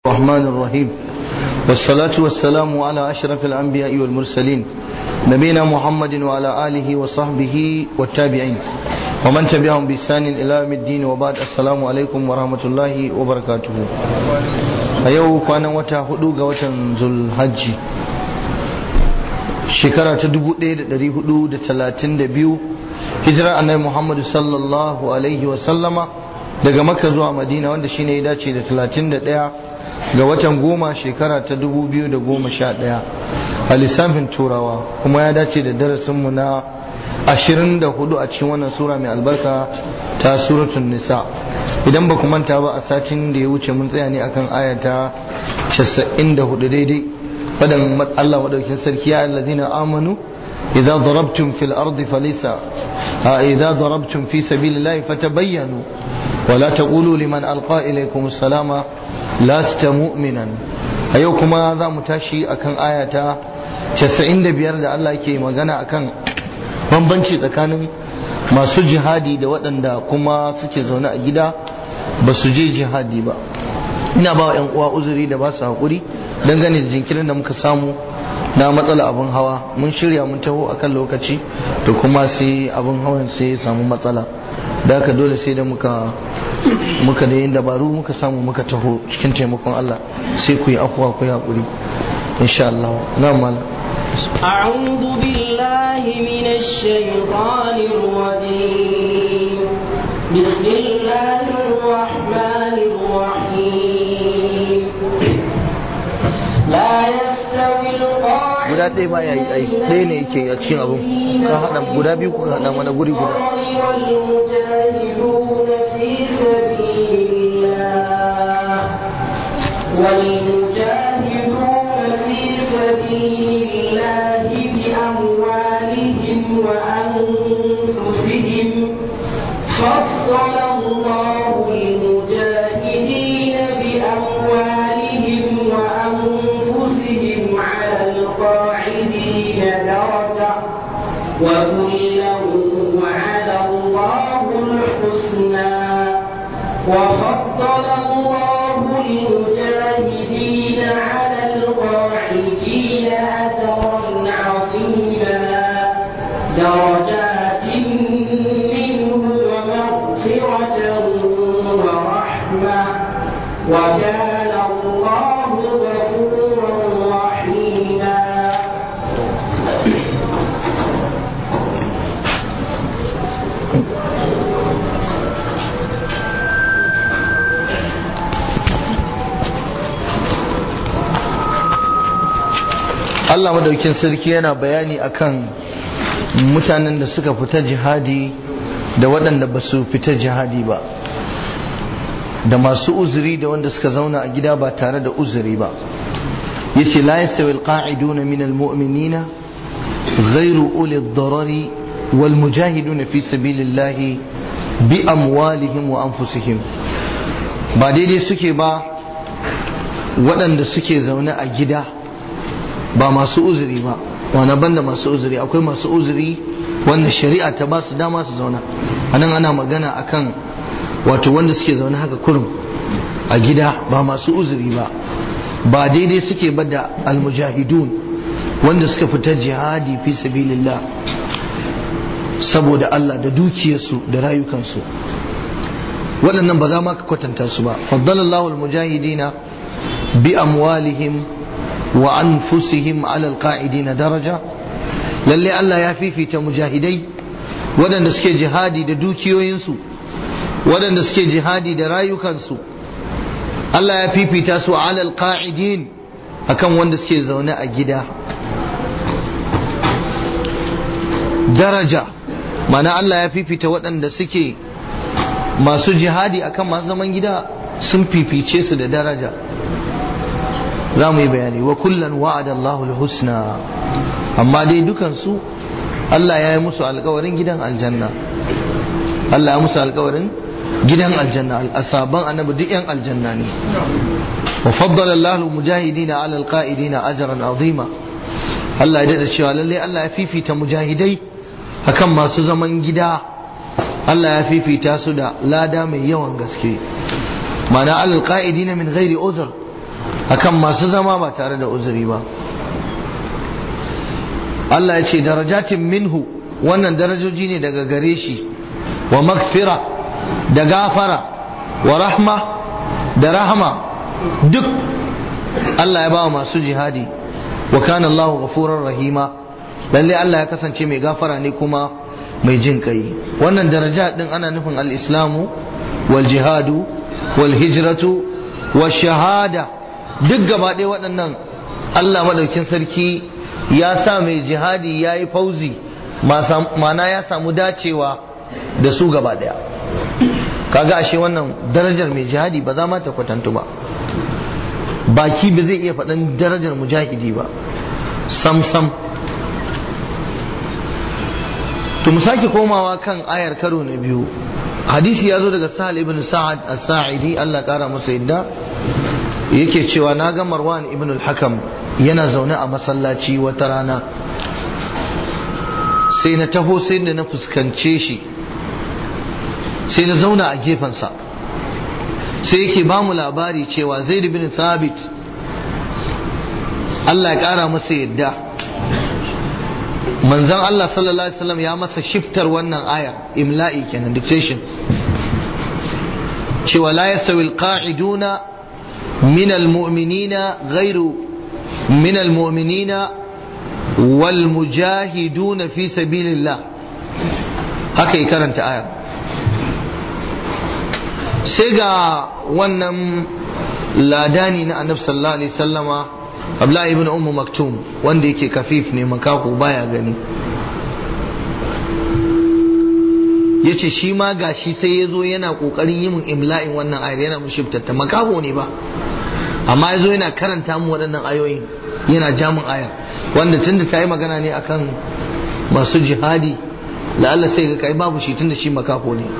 الرحمن الرحيم والصلاة والسلام على أشرف الأنبياء والمرسلين نبينا محمد وعلى آله وصحبه والتابعين ومن تبعهم بإحسان إلى يوم الدين وبعد السلام عليكم ورحمة الله وبركاته أيوه كان وتا هدوغ وتا ذو الحج shekara ta 1432 hijirar annabi Muhammadu sallallahu alaihi wa sallama daga makka zuwa madina wanda shine ya dace da 31 ga watan goma shekara ta 2011 a lissafin turawa kuma ya dace da darasinmu na 24 a cikin wannan sura mai albarka ta suratun nisa idan ba ku manta ba a satin da ya wuce mun tsaya ne akan ayata 94 daidai fadan Allah madaukin sarki ya allazina amanu idza darabtum fil ardi falisa idza darabtum fi sabilillahi fatabayyanu ولا تقولوا لمن ألقى إليكم السلام لست مؤمنا أيو كما ذا متاشي أكن آية تسعين دبيار دا الله كي مغانا أكن bambanci tsakanin masu jihadi da waɗanda kuma suke zaune a gida ba su je jihadi ba ina ba wa 'yan uwa uzuri da ba su haƙuri dangane da jinkirin da muka samu na matsala abin hawa mun shirya mun taho akan lokaci da kuma sai abin hawan sai ya samu matsala da haka dole sai da muka muka da yin dabaru muka samu muka taho cikin taimakon Allah sai ku yi afuwa ku yi haƙuri insha Allah na mala أعوذ بالله من الشيطان الرجيم بسم الله الرحمن الرحيم لا يستوي القاعدون guda ɗaya ba ya yi ai ɗaya ne yake a cikin abin ka haɗa guda biyu kuka haɗa mana guri guda والمجاهدون في سبيل الله والمجاهدون في سبيل الله بأموالهم وأنفسهم فضل الله المجاهدين بأموالهم وأنفسهم على القاعدين درجة وكلا وعد الله الحسنى وفضل الله المجاهدين على القاعدين أجرا عظيما درجات منه ومغفرة ورحمة وكان الله غفورا رحيما Allah madaukin sarki yana bayani akan mutanen da suka fita jihadi da waɗanda ba su fita jihadi ba da masu uzuri da wanda suka zauna a gida ba tare da uzuri ba yace la yastawi alqa'iduna min almu'minina ghayru uli ad-darari wal mujahiduna fi sabilillahi bi amwalihim wa anfusihim ba daidai suke ba waɗanda suke zaune a gida ba masu uzuri ba wani banda masu uzuri akwai masu uzuri wanda shari'a ta ba su dama su zauna anan ana magana akan wato wanda suke zaune haka kurum a gida ba masu uzuri ba ba daidai suke ba da almujahidun wanda suka fita jihadi fi sabilillah saboda Allah da dukiyarsu da rayukansu waɗannan ba za ma ka kwatanta su ba faddalallahu almujahidina bi amwalihim wa anfusihim ala alqa'idina daraja lalle Allah ya fifita mujahidai waɗanda suke jihadi da dukiyoyinsu waɗanda suke jihadi da rayukansu Allah ya fifita su ala alqa'idin akan wanda suke zaune a gida daraja mana Allah ya fifita waɗanda suke masu jihadi akan masu zaman gida sun fifice su da daraja za mu yi bayani wa kullan wa'ada Allahu husna amma dai dukansu Allah ya yi musu alkawarin gidan aljanna Allah ya musu alkawarin gidan aljanna asaban annabi duk yan aljanna ne wa faddala Allahu mujahidina ala alqa'idina ajran azima Allah ya dada cewa lalle Allah ya fifita mujahidai akan masu zaman gida Allah ya fifita su da lada mai yawan gaske ma'ana alal qa'idina min ghairi uzr akan masu zama ba tare da uzuri ba Allah ya ce darajatin minhu wannan darajoji ne daga gare shi wa magfira da gafara wa rahma da rahama duk Allah ya ba masu jihadi wa kana Allahu ghafurur rahima lalle Allah ya kasance mai gafara ne kuma mai jin kai wannan daraja din ana nufin al-islamu wal jihadu wal hijratu wal shahada duk gaba ɗaya waɗannan Allah madaukin sarki ya sa mai jihadi ya yi fauzi mana ya samu dacewa da su gaba ɗaya kaga ashe wannan darajar mai jihadi ba za ma ta kwatantu ba baki ba zai iya faɗin darajar mujahidi ba sam sam to mu sake komawa kan ayar karo na biyu hadisi ya zo daga sahal ibn sa'ad as-sa'idi Allah kara masa yadda yake cewa na ga marwan ibn al-hakam yana zaune a masallaci wata rana sai na taho sai da na fuskance shi sai na zauna a gefensa sai yake ba mu labari cewa zaid bin thabit Allah ya kara masa yadda manzon Allah sallallahu alaihi wasallam ya masa shiftar wannan aya imla'i kenan dictation cewa la yasawi alqa'iduna min almu'minina ghairu min almu'minina wal mujahiduna fi sabilillah haka yi karanta aya sai ga wannan ladani na annabi sallallahu alaihi wasallama Abdullahi ibn Ummu Maktum wanda yake kafif ne makaho baya gani yace shi ma gashi sai ya zo yana kokarin yin imla'in wannan ayar yana mushibtatta makaho ne ba amma ya zo yana karanta mu waɗannan ayoyin yana jamin ayar wanda tunda ta yi magana ne akan masu jihadi la'alla sai ga kai babu shi tunda shi makaho ne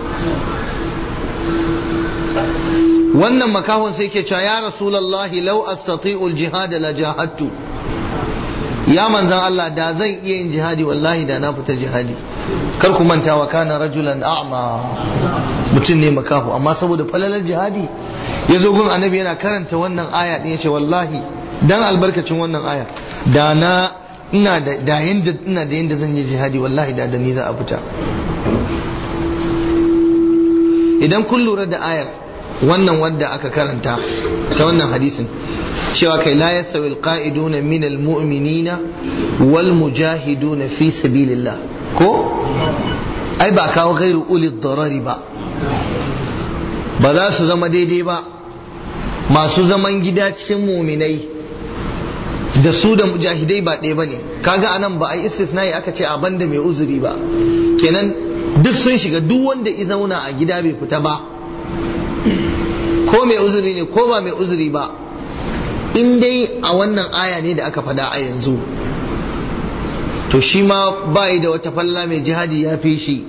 wannan makahon sai ke cewa ya rasulallahi lau astati'u al-jihad la jahadtu ya manzan Allah da zan iya yin jihadi wallahi da na fita jihadi kar ku manta wa kana rajulan a'ma mutum ne makaho amma saboda falalar jihadi ya zo gun annabi yana karanta wannan aya din yace wallahi dan albarkacin wannan aya da na ina da da yanda ina da yanda zan yi jihadi wallahi da da ni za a fita idan kun lura da ayar wannan wadda aka karanta ta wannan hadisin cewa kai la yasawi alqa'iduna min almu'minina wal mujahiduna fi sabilillah ko ai ba kawo gairu uli darari ba ba za su zama daidai ba masu zaman gida cikin muminai da su da mujahidai ba ɗaya ba ne kaga anan ba a yi istisnai aka ce a banda mai uzuri ba kenan duk sun shiga duk wanda ya zauna a gida bai fita ba ko mai uzuri ne ko ba mai uzuri ba in dai a wannan aya ne da aka fada a yanzu to shi ma bayi da wata falla mai jihadi ya fi shi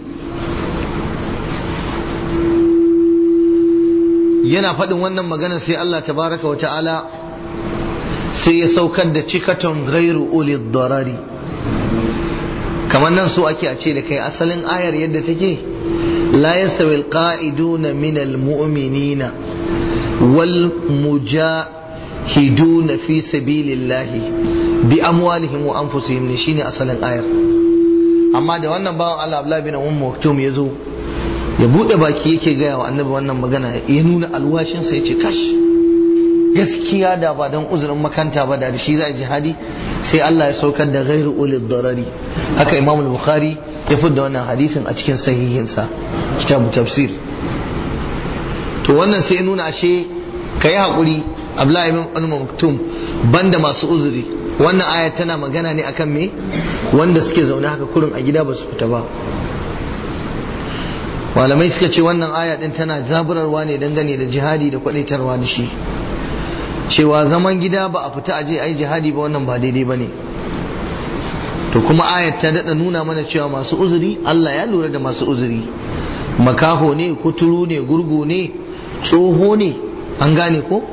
yana faɗin wannan magana sai Allah tabaraka wa ta'ala sai ya saukar da cikaton gairu uli darari kamar nan so ake a ce da kai asalin ayar yadda take la yastawi alqa'iduna min almu'minina wal mujahiduna fi sabilillahi bi amwalihim wa anfusihim ne shine asalin ayar amma da wannan bawan Allah Abdullah bin Ummu Maktum ya zo ya bude baki yake gaya wa annabi wannan magana ya nuna alwashin sa yace kash gaskiya da ba dan uzurin makanta ba da shi za a jihadi sai Allah ya saukar da ghairu ulil darari haka Imam al-Bukhari ya fidda wannan hadisin a cikin sahihinsa kitabu tafsir to wannan sai ya nuna ashe kai hakuri Abdullahi ibn Maktum banda masu uzuri wannan aya tana magana ne akan me wanda suke zaune haka kurin a gida ba su fita ba malamai suka ce wannan aya din tana zaburarwa ne dangane da jihadi da kwadaitarwa da shi cewa zaman gida ba a fita aje ai jihadi ba wannan ba daidai ba ne to kuma ayat ta daɗa nuna mana cewa masu uzuri Allah ya lura da masu uzuri makaho ne kuturu ne gurgu ne tsoho ne an gane ko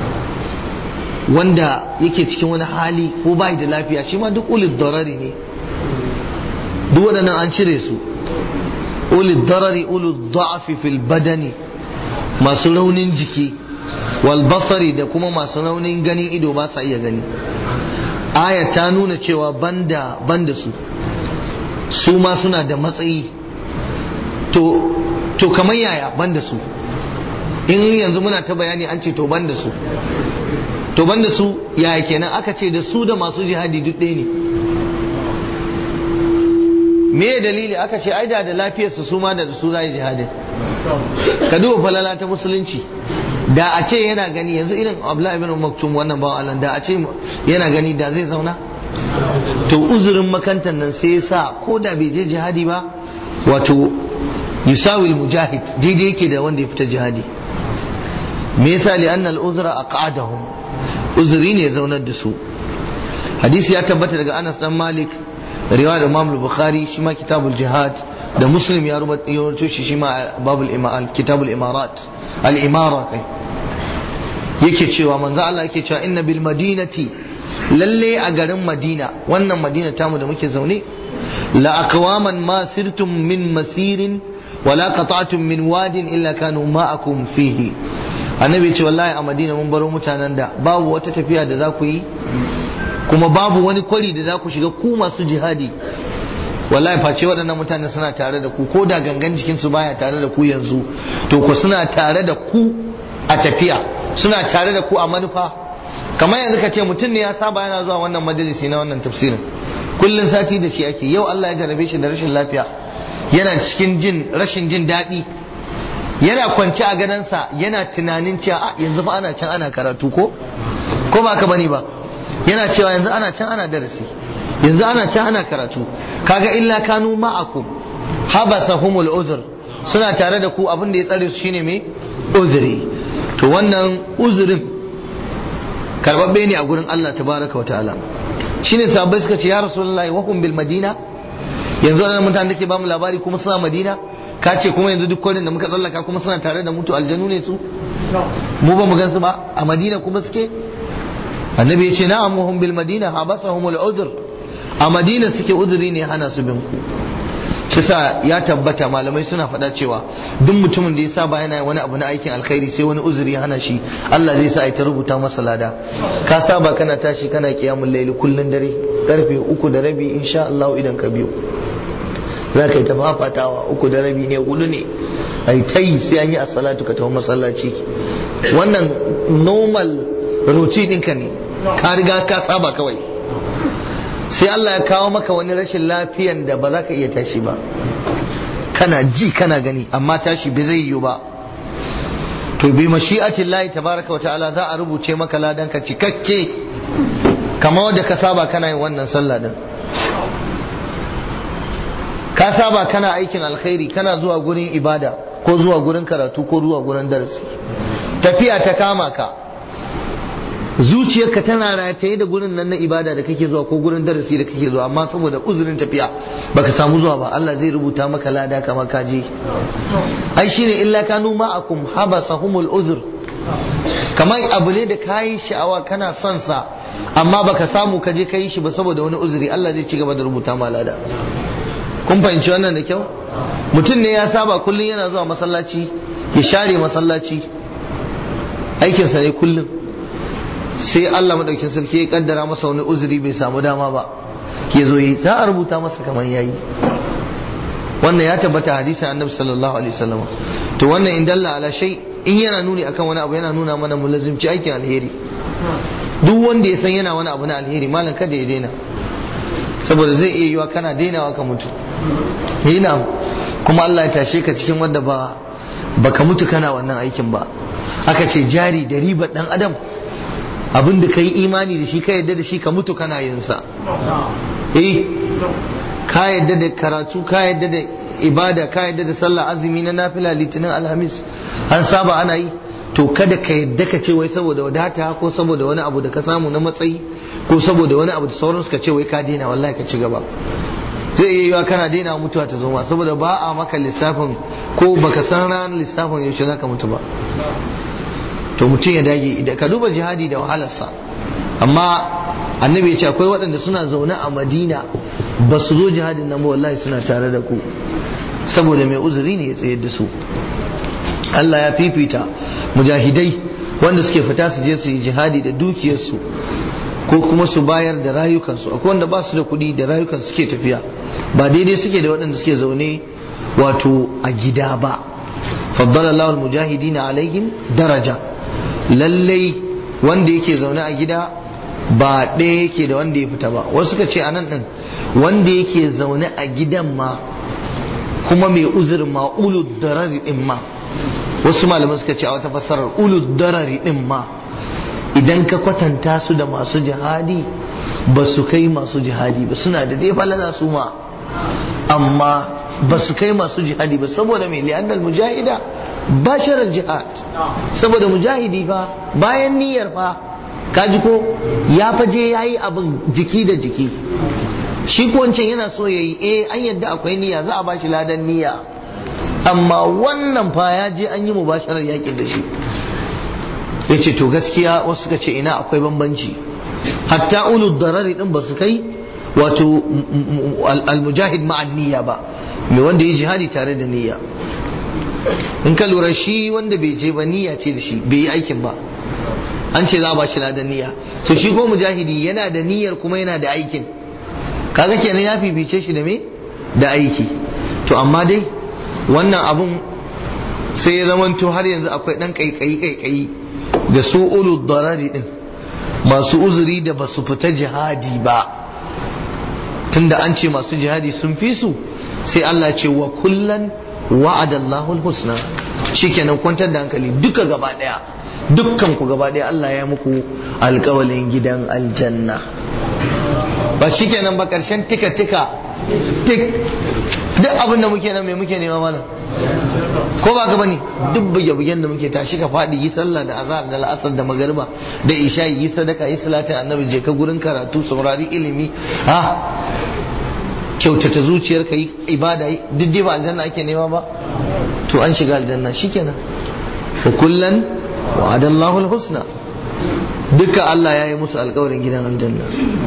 wanda yake cikin wani hali ko bai da lafiya shi ma duk ulid darari ne duk waɗannan an cire su ulid darari ulid da'afi fil badani masu raunin jiki wal basari da kuma masu raunin ganin ido ba sa iya gani aya ta nuna cewa banda banda su su ma suna da matsayi to to kamar yaya banda su in yanzu muna ta bayani an ce to banda su to banda su yaya kenan aka ce da su da masu jihadi duk ɗaya ne me dalili aka ce ai da da lafiyarsu su ma da su za yi jihadin ka duba falala ta musulunci da a ce yana gani yanzu irin abdullahi ibn maktum wannan bawan Allah da a ce yana gani da zai zauna to uzurin makantan nan sai sa ko da bai je jihadi ba wato yusawil mujahid daidai yake da wanda ya fita jihadi me yasa li anna al-uzra aqadahum uzuri ne zaunar da su hadisi ya tabbata daga Anas dan Malik riwayar Imam al-Bukhari shi ma kitabul jihad da Muslim ya rubuta shi shi ma babul imal kitabul imarat al-imara kai yake cewa manzo Allah yake cewa inna bil madinati lalle a garin Madina wannan Madina tamu da muke zaune la aqwaman ma sirtum min masirin wala qata'tum min wadin illa kanu ma'akum fihi annabi ce wallahi a Madina mun baro mutanen da babu wata tafiya da za ku yi kuma babu wani kwari da za ku shiga ku masu jihadi wallahi face waɗannan mutane suna tare da ku ko da gangan jikinsu baya tare da ku yanzu to ku suna tare da ku a tafiya suna tare da ku a manufa kamar yanzu ka ce mutum ne ya saba yana zuwa wannan majalisi na wannan tafsirin kullun sati da shi ake yau Allah ya jarabe shi da rashin lafiya yana cikin jin rashin jin daɗi yana kwance a gadansa yana tunanin cewa a yanzu fa ana can ana karatu ko ko ba ka bani ba yana cewa yanzu ana can ana darasi yanzu ana can ana karatu kaga illa kanu ma'akum habasahumul uzr suna tare da ku abin da ya tsare su shine me uzuri to wannan uzurin karbabbe ne a gurin Allah tabaraka wa ta'ala shine sahabbai suka ce ya rasulullahi wa hum bil madina yanzu wannan mutanen da ke bamu labari kuma suna madina ka ce kuma yanzu duk kwarin da muka tsallaka kuma suna tare da mutu aljanu ne su mu ba mu gansu ba a madina kuma suke annabi ya ce na'am hum bil madina habasahum al udhr a madina suke uzuri ne hana su bin ku kisa ya tabbata malamai suna faɗa cewa duk mutumin da ya saba yana wani abu na aikin alkhairi sai wani uzuri hana shi Allah zai sa a ta rubuta masa lada ka saba kana tashi kana kiyamul laili kullun dare karfe uku da rabi insha Allah idan ka biyo za ka yi ta fafatawa uku da rabi ne hudu ne ai ta yi sai an yi assalatu ka tafi masallaci wannan normal routine ɗinka ne ka riga ka saba kawai sai Allah ya kawo maka wani rashin lafiyan da ba za ka iya tashi ba kana ji kana gani amma tashi bai zai yiwu ba to bi mashi'atin lahi tabaraka wa ta'ala za a rubuce maka ladan ka cikakke kamar wanda ka saba kana yin wannan sallah din ka saba kana aikin alkhairi kana zuwa gurin ibada ko zuwa gurin karatu ko zuwa gurin darasi tafiya ta kama ka zuciyarka tana rataye da gurin nan na ibada da kake zuwa ko gurin darasi da kake zuwa amma saboda uzurin tafiya baka samu zuwa ba Allah zai rubuta maka lada kamar ka je ai shine illa kanu ma'akum habasahumul uzr kamar abu ne da kayi sha'awa kana son sa amma baka samu ka je kai shi ba saboda wani uzuri Allah zai ci gaba da rubuta ma lada kun fahimci wannan da kyau mutum ne ya saba kullum yana zuwa masallaci ya share masallaci aikinsa ne kullum sai Allah madaukin sarki ya kaddara masa wani uzuri bai samu dama ba ya zo yi za a rubuta masa kamar yayi wannan ya tabbata hadisin annabi sallallahu alaihi wasallam to wannan in dalla ala shay in yana nuni akan wani abu yana nuna mana mulazimci aikin alheri duk wanda ya san yana wani abu na alheri malam kada ya daina saboda zai iya yiwa kana dainawa ka mutu yana kuma Allah ya tashe ka cikin wanda ba baka mutu kana wannan aikin ba aka ce jari da ribar dan adam abin da ka yi imani da shi ka yadda da shi ka mutu kana yin sa eh ka yadda da karatu ka yadda da ibada ka yadda da sallah azumi na nafila litinin alhamis an saba ana yi to kada ka yadda ka ce wai saboda wadata ko saboda wani abu da ka samu na matsayi ko saboda wani abu da sauransu ka ce wai ka daina wallahi ka ci gaba zai iya yiwa kana daina mutuwa ta zoma saboda ba a maka lissafin ko baka san ranar lissafin yaushe zaka mutu ba to mutum ya dage idan ka duba jihadi da wahalarsa amma annabi ya ce akwai waɗanda suna zaune a madina ba su zo jihadin nan ba wallahi suna tare da ku saboda mai uzuri ne ya tsayar da su Allah ya fifita mujahidai wanda suke fita su je su yi jihadi da dukiyarsu ko kuma su bayar da rayukansu akwai wanda ba su da kuɗi da rayukansu suke tafiya ba daidai suke da waɗanda suke zaune wato a gida ba faddala Allah al-mujahidina alaihim daraja lallai wanda yake zaune a gida ba ɗaya yake da wanda ya fita ba wasu suka ce a nan ɗin wanda yake zaune a gidan ma kuma mai uzurin ma ulud darari ɗin ma wasu malaman suka ce a wata fassarar ulud darari ɗin ma idan ka kwatanta su da masu jihadi ba su kai masu jihadi ba suna da dai falala su ma amma ba su kai masu jihadi ba saboda mai li'annal mujahida basharar jihad saboda mujahidi fa bayan niyyar fa kaji ko ya faje ya yi abin jiki da jiki shi ko wancan yana so ya yi eh an yadda akwai niyya za a ba shi ladan niyya amma wannan fa ya je an yi mubasharar yakin da shi ya ce to gaskiya wasu suka ce ina akwai bambanci hatta ulud darari din ba su kai wato al-mujahid ma'an niyya ba mai wanda ya jihadi tare da niyya in ka lura shi wanda bai je ba niyya ce da shi bai yi aikin ba an ce za a ba shi ladan niyya to shi ko mujahidi yana da niyyar kuma yana da aikin kaga kenan ya fifice shi da me da aiki to amma dai wannan abun sai ya zamanto har yanzu akwai dan kaikayi kaikayi da su ulul darari din masu uzuri da ba su fita jihadi ba tunda an ce masu jihadi sun fi su sai Allah ce wa kullan wa'ada Allahul husna shikenan kwantar da hankali duka gaba daya dukkan ku gaba daya Allah ya muku alƙawalin gidan aljanna ba shikenan ba karshen tika tika tik duk abin da muke nan me muke nema malam ko ba ka bane duk buge-bugen da muke tashi ka faɗi yi sallah da azhar da la'asar da magariba da isha yi sadaka yi salatin annabi je ka gurin karatu saurari ilimi ha kyautata zuciyar ka yi ibada yi duk dai ba aljanna ake nema ba to an shiga aljanna shikenan wa kullan wa'ada Allahu al-husna duka Allah ya yi musu alƙawarin gidan aljanna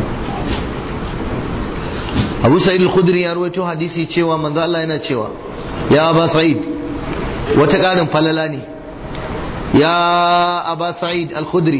Abu Sa'id al-Khudri ya rawaito hadisi cewa manzo Allah yana cewa ya Aba Sa'id wata ƙarin falala ne ya Aba Sa'id al-Khudri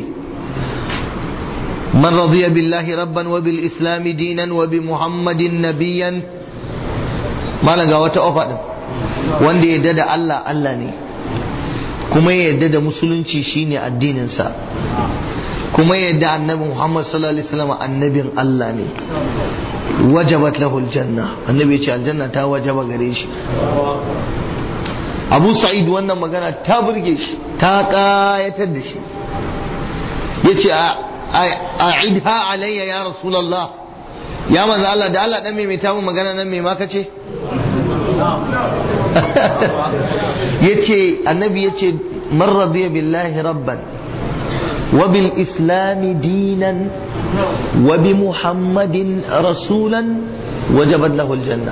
من رضي بالله ربا وبالإسلام دينا وبمحمد نبيا ما لغا wata ofa din wanda ya da Allah Allah ne kuma ya yarda da musulunci shine addinin sa kuma ya yarda annabi Muhammad sallallahu alaihi wasallam annabin Allah ne wajabat lahu aljanna annabi ya ce aljanna ta wajaba gare shi Abu Sa'id wannan magana ta burge shi ta kayatar da shi yace a'idha alayya ya rasulullah ya manzo Allah da Allah dan mai mai tamu magana nan mai maka ce yace annabi yace man radiya billahi rabban wa bil islam dinan wa bi muhammadin rasulan wajabat lahu aljanna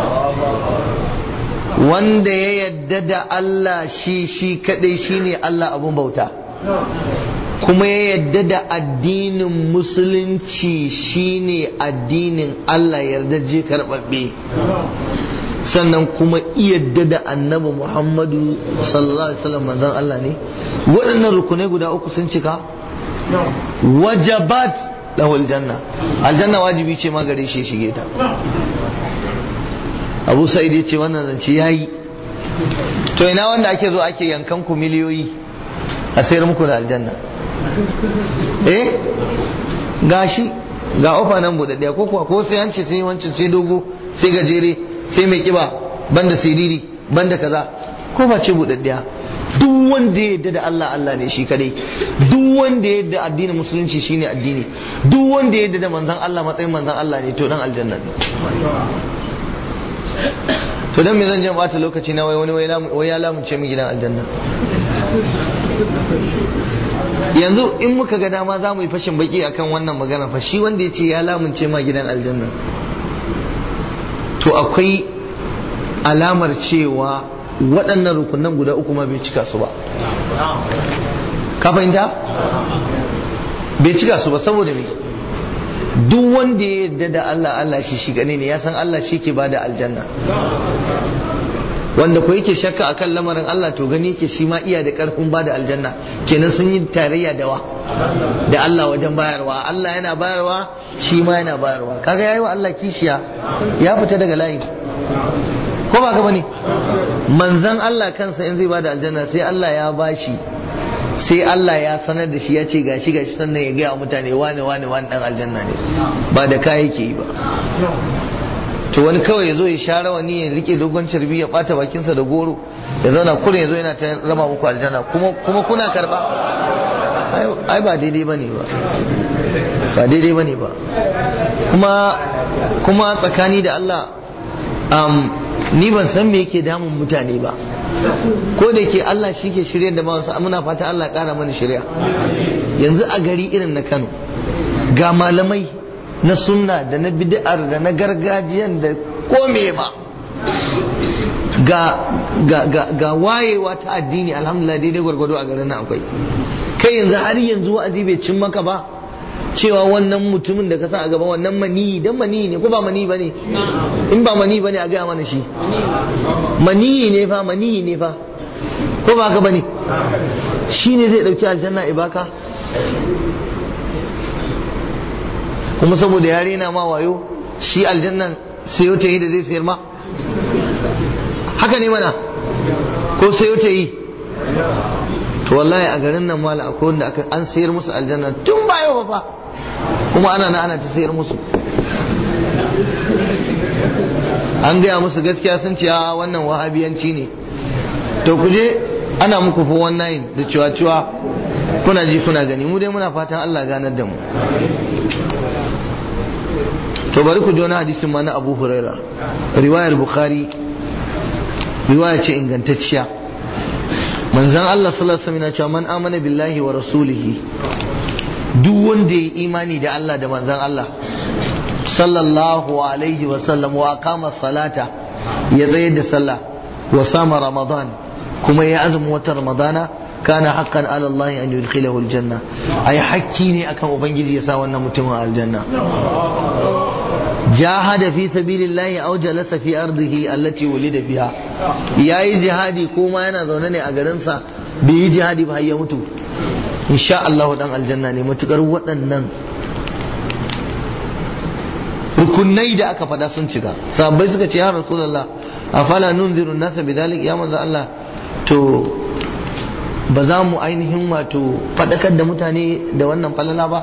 wanda ya yadda da Allah shi shi kadai shine Allah abun bauta kuma ya yadda da addinin musulunci shine addinin Allah yarda je karɓaɓɓe sannan kuma yadda da annabi Muhammadu sallallahu alaihi wasallam manzon Allah ne waɗannan rukunai guda uku sun cika wajabat lahu aljanna aljanna wajibi ce ma gare shi shige ta Abu Sa'id ya ce wannan zance yayi to ina wanda ake zo ake yankan ku miliyoyi a sayar muku da aljanna eh gashi ga ofa nan buɗaɗɗiya ko kuwa ko sai an ce sai wancan sai dogo sai gajere sai mai kiba banda siriri banda kaza ko ba ce buɗaɗɗiya duk wanda ya yarda da Allah Allah ne shi kadai duk wanda ya yarda addinin musulunci shine addini duk wanda ya yarda da manzon Allah matsayin manzon Allah ne to dan aljanna ne to dan me zan je bata lokaci na wai wani wai ya lamunce min gidan aljanna yanzu in muka ga dama za mu yi fashin baki akan wannan magana fa shi wanda ya ce ya lamunce ma gidan aljanna to akwai alamar cewa waɗannan rukunan guda uku ma bai cika su ba ka fahimta bai cika su ba saboda me duk wanda ya yarda da Allah Allah shi shi gane ne ya san Allah shi ke bada aljanna wanda ko yake shakka akan lamarin Allah to gani yake shi ma iya da karfin ba da aljanna kenan sun yi tarayya da wa da Allah wajen bayarwa Allah yana bayarwa shi ma yana bayarwa kaga yayi wa Allah kishiya ya fita daga layi ko ba ka bane manzon Allah kansa in zai bada aljanna sai Allah ya bashi sai Allah ya sanar da shi ya ce gashi gashi sannan ya gaya wa mutane wane wane wane dan aljanna ne ba da kai yake yi ba to wani kawai ya zo ya sha rawani ya rike dogon carbi ya bata bakinsa da goro ya zauna kurin ya zo yana ta raba muku aljanna kuma kuma kuna karba ai ba daidai bane ba ba daidai bane ba kuma kuma tsakani da Allah um, ni ban san me yake damun mutane ba ko da ke Allah shi ke shirya da bawansa muna fata Allah ya kara mana shirya yanzu a gari irin na Kano ga malamai na sunna da na bid'ar da na gargajiyan da kome ba ga, ga, ga, ga wayewa ta addini alhamdulillah daidai gwargwado a garin nan akwai kai yanzu har yanzu wa'azi bai cin maka ba cewa wannan mutumin da ka sa a gaba wannan maniyi dan maniyi ne ko ba maniyi bane in ba maniyi bane a gaya mana shi maniyi ne fa maniyi ne fa ko ba ka bane shi ne zai dauki aljanna ibaka kuma saboda yare na ma wayo shi aljannan sayo ta yi da zai sayar ma haka ne mana ko sayo ta yi to wallahi a garin nan mala akwai wanda aka an sayar musu aljanna tun ba yau ba fa kuma ana na ana ta sayar musu an gaya musu gaskiya sun ce wannan wahabiyanci ne to ku je ana muku fa wannan da cewa cewa kuna ji kuna gani mu dai muna fatan Allah ganar da mu to bari ku ji wani hadisin ma na Abu Huraira riwayar Bukhari riwaya ce ingantacciya manzon Allah sallallahu alaihi wasallam cewa man amana billahi wa rasulihi duk wanda ya imani da Allah da manzon Allah sallallahu alaihi wasallam wa aqama salata ya tsayar da sallah wa sama ramadan kuma ya azumi wata ramadana kana haqqan ala Allah an yudkhilahu aljanna ai hakki ne akan ubangiji ya sa wannan mutumin aljanna jahada fi sabilillahi aw jalasa fi ardihi allati wulida fiha yayi jihadi kuma yana zaune ne a garin sa bai yi jihadi ba har ya mutu insha Allah dan aljanna ne matukar waɗannan rukunai da aka faɗa sun cika sahabbai suka ce ya rasulullah afala nunziru nasa bidalik ya manzo Allah to ba za mu ainihin wato faɗakar da mutane da wannan falala ba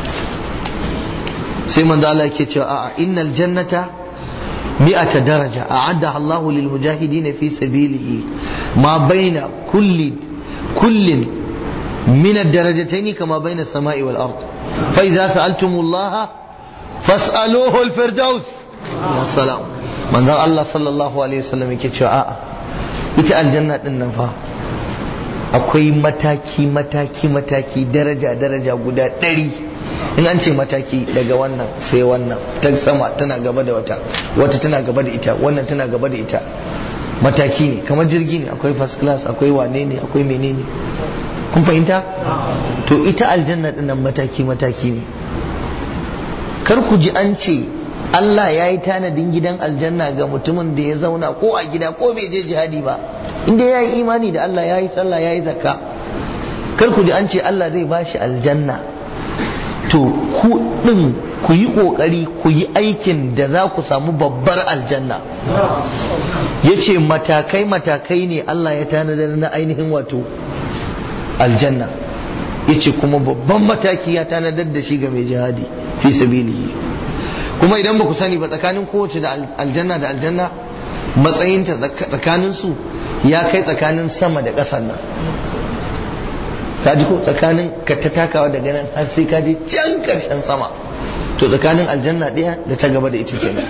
sai manzo Allah yake cewa a'a innal jannata mi'ata daraja a'adda Allahu lil mujahidin fi sabilihi ma baina kulli kullin min ad-darajatayn kama baina as-sama'i wal ard fa idza sa'altumullaha fas'aluhu al-firdaus ya salam manzo Allah sallallahu alaihi wasallam yake cewa a'a ita aljanna din nan fa akwai mataki mataki mataki daraja daraja guda ɗari in an ce mataki daga wannan sai wannan ta sama tana gaba da wata wata tana gaba da ita wannan tana gaba da ita mataki ne kamar jirgi ne akwai first class akwai wane ne akwai menene kun fahimta to ita aljanna dinnan mataki mataki ne kar ku ji an ce Allah ya yi tanadin gidan aljanna ga mutumin da ya zauna ko a gida ko bai je jihadi ba inda ya yi imani da Allah ya yi sallah ya yi zakka kar ku ji an ce Allah zai bashi aljanna to ku ɗin ku yi ƙoƙari ku yi aikin da za ku samu babbar aljanna ya ce matakai-matakai ne Allah ya tanadar na ainihin wato aljanna ya ce kuma babban mataki ya tanadar da shi ga mai jihadi fi sabilihi kuma idan ba ku sani ba tsakanin kowace da aljanna da aljanna matsayinta tsakaninsu ya kai tsakanin sama da ƙasan nan ka ji ko tsakanin ka ta takawa daga nan har sai ka je can karshen sama to tsakanin aljanna ɗaya da ta gaba da ita kenan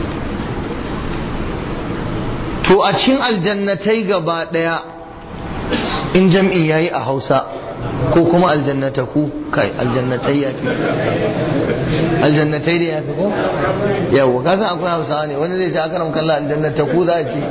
to a cikin aljannatai gaba ɗaya in jam'i yayi a hausa ko kuma aljannata ku kai aljannatai ya fi aljannatai da ya fi ko yawo ka san akwai hausawa ne wani zai ce akaram kalla aljannata ku za a ce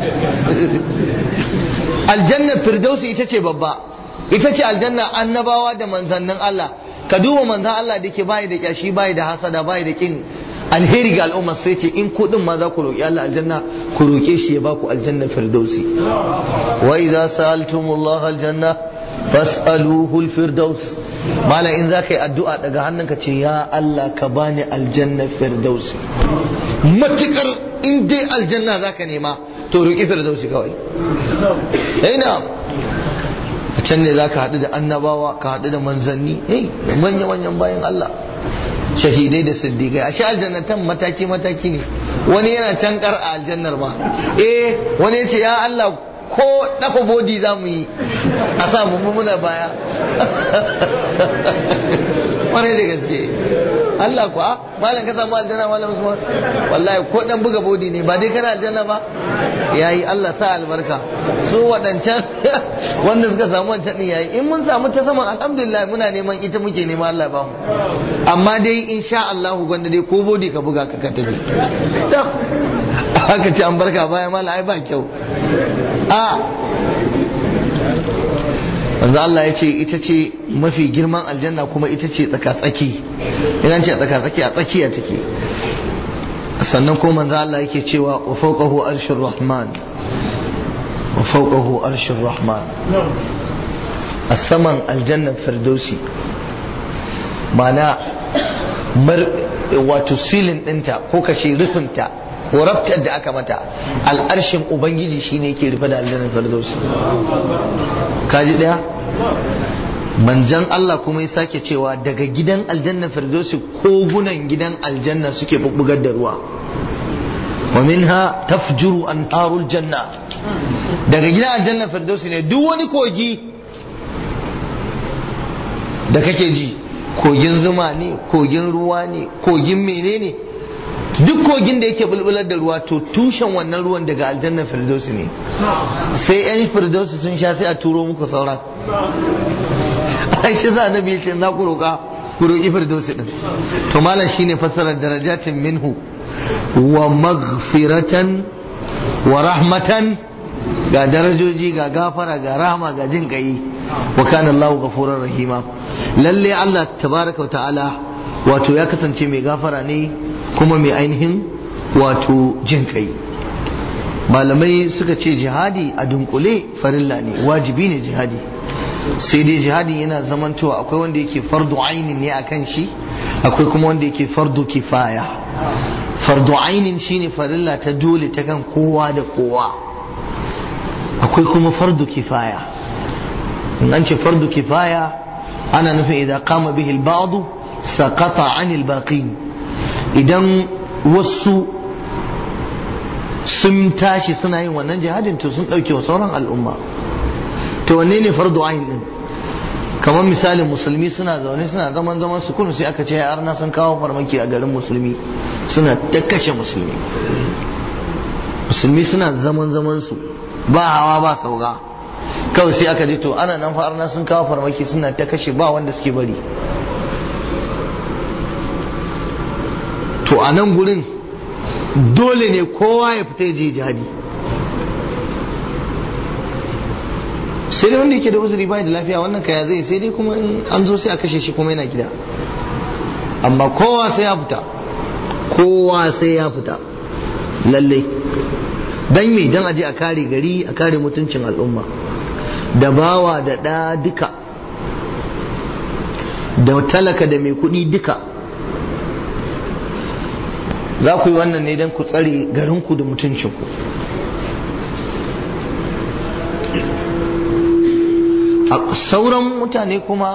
aljannar firdausi ita ce babba ita ce aljanna annabawa da manzannin Allah ka duba manzan Allah da ke bayi da kyashi bayi da hasada bayi da kin alheri ga al'umma sai ce in kuɗin ma za ku roƙi Allah aljanna ku roƙe shi ya ba ku aljanna firdausi wa idza sa'altumullaha aljanna fas'aluhu alfirdaus malam in zaka yi addu'a daga hannunka ce ya Allah ka bani aljanna firdausi matukar in dai aljanna zaka nema to roƙi firdausi kawai ina a can ne zaka haɗu da annabawa ka haɗu da manzanni eh da manya-manyan bayan Allah shahidai da siddiqai ashe aljannatan mataki mataki ne wani yana can kar a aljannar ma eh wani ya ce ya Allah ko dafa bodi za mu yi a sa mu muna baya kwarai da gaske Allah kuwa malam ka samu aljanna malam Usman wallahi ko dan buga bodi ne ba dai kana aljanna ba yayi Allah sa albarka su wadancan wanda suka samu wancan din yayi in mun samu ta saman alhamdulillah muna neman ita muke nema Allah ba mu amma dai insha Allah gwanda dai ko bodi ka buga ka ka tafi haka ce an barka baya malam ai ba kyau a manzo Allah ya ce ita ce mafi girman aljanna kuma ita ce tsaka-tsaki idan ce tsaka-tsaki a tsakiya take sannan ko manzo Allah yake cewa wa fawqahu arshur rahman wa fawqahu arshur rahman a saman aljannar firdausi mana wato silin ɗinta ko kashe rufinta ko rabtar da aka mata al'arshin ubangiji shine yake rufe da aljannar firdausi kaji daya manzan Allah kuma ya sake cewa daga gidan aljanna firdausi kogunan gidan aljanna suke bubbugar da ruwa wa minha tafjuru anharul janna daga gidan aljanna firdausi ne duk wani kogi da kake ji kogin zuma ne kogin ruwa ne kogin menene duk kogin da yake bulbular da ruwa to tushen wannan ruwan daga aljanna firdausi ne sai yan firdausi sun sha sai a turo muku sauran ai shi sa annabi yace na ku roka ku roki firdausi din to malam shine fassarar darajatin minhu wa maghfiratan wa rahmatan ga darajoji ga gafara ga rahama ga jin kai wa kana Allahu ghafurur rahima lalle Allah tabaraka wa ta'ala wato ya kasance mai gafara ne kuma mai ainihin wato jin kai malamai suka ce jihadi a dunkule farilla ne wajibi ne jihadi sai dai jihadi yana zamantowa akwai wanda yake fardu ainin ne akan shi akwai kuma wanda yake fardu kifaya fardu ainin shine farilla ta dole ta kan kowa da kowa akwai kuma fardu kifaya in an ce fardu kifaya ana nufin idan kama bihi al-ba'd saqata 'anil baqin idan wasu sun tashi suna yin wannan jihadin to sun ɗauke wa sauran al'umma to wanne ne fardu ayin din kamar misalin musulmi suna zaune suna zaman zaman su kunu sai aka ce ya arna sun kawo farmaki a garin musulmi suna ta kashe musulmi musulmi suna zaman zaman su ba hawa ba sauka kawai sai aka ji to ana nan fa arna sun kawo farmaki suna ta kashe ba wanda suke bari to a nan gurin dole ne kowa ya fita ya je jihadi sai dai wanda yake da uzuri bai da lafiya wannan kaya zai sai dai kuma in an zo sai a kashe shi kuma yana gida amma kowa sai ya fita kowa sai ya fita lalle dan me dan aje a kare gari a kare mutuncin al'umma da bawa da ɗa duka da talaka da mai kuɗi duka za ku yi wannan ne don ku tsare garinku da mutuncinku sauran mutane kuma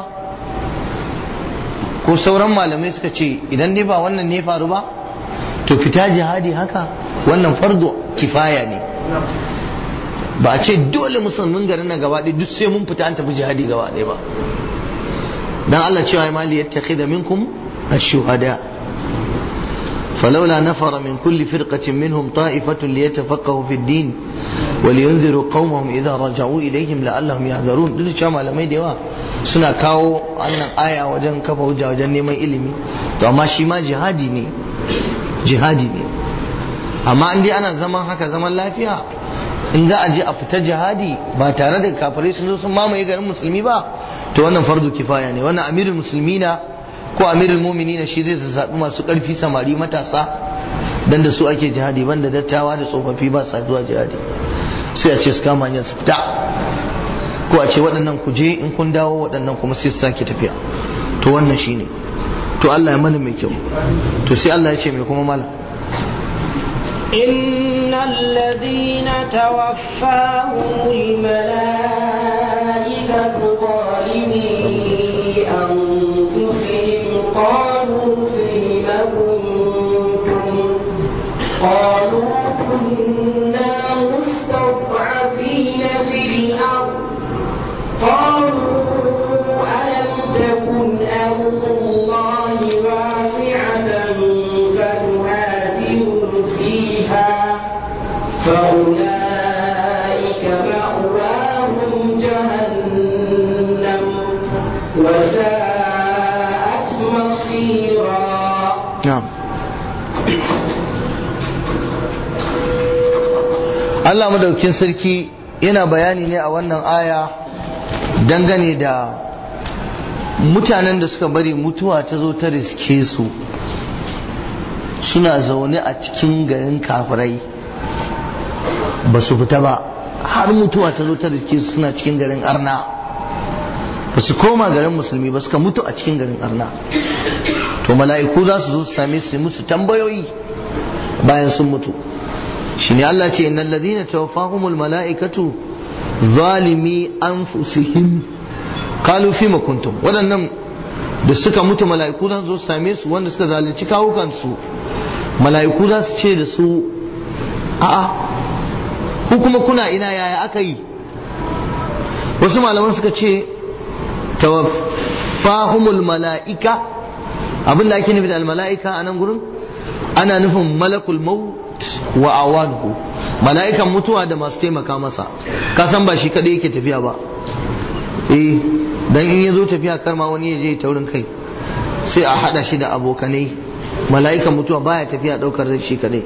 ko sauran malamai suka ce idan dai ba wannan ne faru ba to fita jihadi haka wannan fardo kifaya ne ba a ce dole musulmin garin nan gaba duk sai mun fita an tafi jihadi gaba ɗaya ba dan Allah cewa ya mali yattakhidha minkum ash-shuhada فلولا نفر من كل فرقة منهم طائفة ليتفقهوا في الدين ولينذروا قومهم إذا رجعوا إليهم لعلهم يحذرون duk cewa malamai da yawa suna kawo wannan aya wajen kafa hujja wajen neman ilimi to amma shi ma jihadi ne jihadi ne amma in dai ana zaman haka zaman lafiya in za a je a fita jihadi ba tare da kafirai sun zo sun mamaye garin musulmi ba to wannan fardu kifaya ne wannan amirul musulmina ko amirul mu'minin shi zai zaɓi masu ƙarfi samari matasa dan da su ake jihadi banda dattawa da tsofaffi ba sa zuwa jihadi sai a ce su kama hanyar su fita ko a ce waɗannan ku je in kun dawo waɗannan kuma sai su sake tafiya to wannan shine to Allah ya mana mai kyau to sai Allah ya ce mai kuma mala إن الذين توفاهم الملائكة ظالمي أنفسهم قالوا فيم كنتم قالوا كنا مستضعفين في الأرض قالوا ألم تكن أرض الله واسعة فتهاجروا فيها فأولئك مأواهم جهنم وساءت مصيرا na'am Allah madaukin sarki yana bayani ne a wannan aya dangane da mutanen da suka bari mutuwa ta zo ta riske su suna zaune a cikin garin kafirai ba su fita ba har mutuwa ta zo ta riske su suna cikin garin arna ba su koma garin musulmi ba suka mutu a cikin garin arna to mala'iku za su zo su same su yi musu tambayoyi bayan sun mutu shine Allah ce innal ladina tawaffahumul mala'ikatu zalimi anfusihim qalu fima kuntum waɗannan da suka mutu mala'iku za su zo su same su wanda suka zalunci kawukansu mala'iku za su ce da su a'a ku kuma kuna ina yaya aka yi wasu malaman suka ce tawaffahumul mala'ika abin da ake nufi da almala'ika a nan gurin ana nufin malakul maut wa awanuhu mala'ikan mutuwa da masu taimaka masa ka san ba shi kadai yake tafiya ba eh dan in ya zo tafiya kar ma wani ya je taurin kai sai a hada shi da abokanai mala'ikan mutuwa baya tafiya daukar shi kadai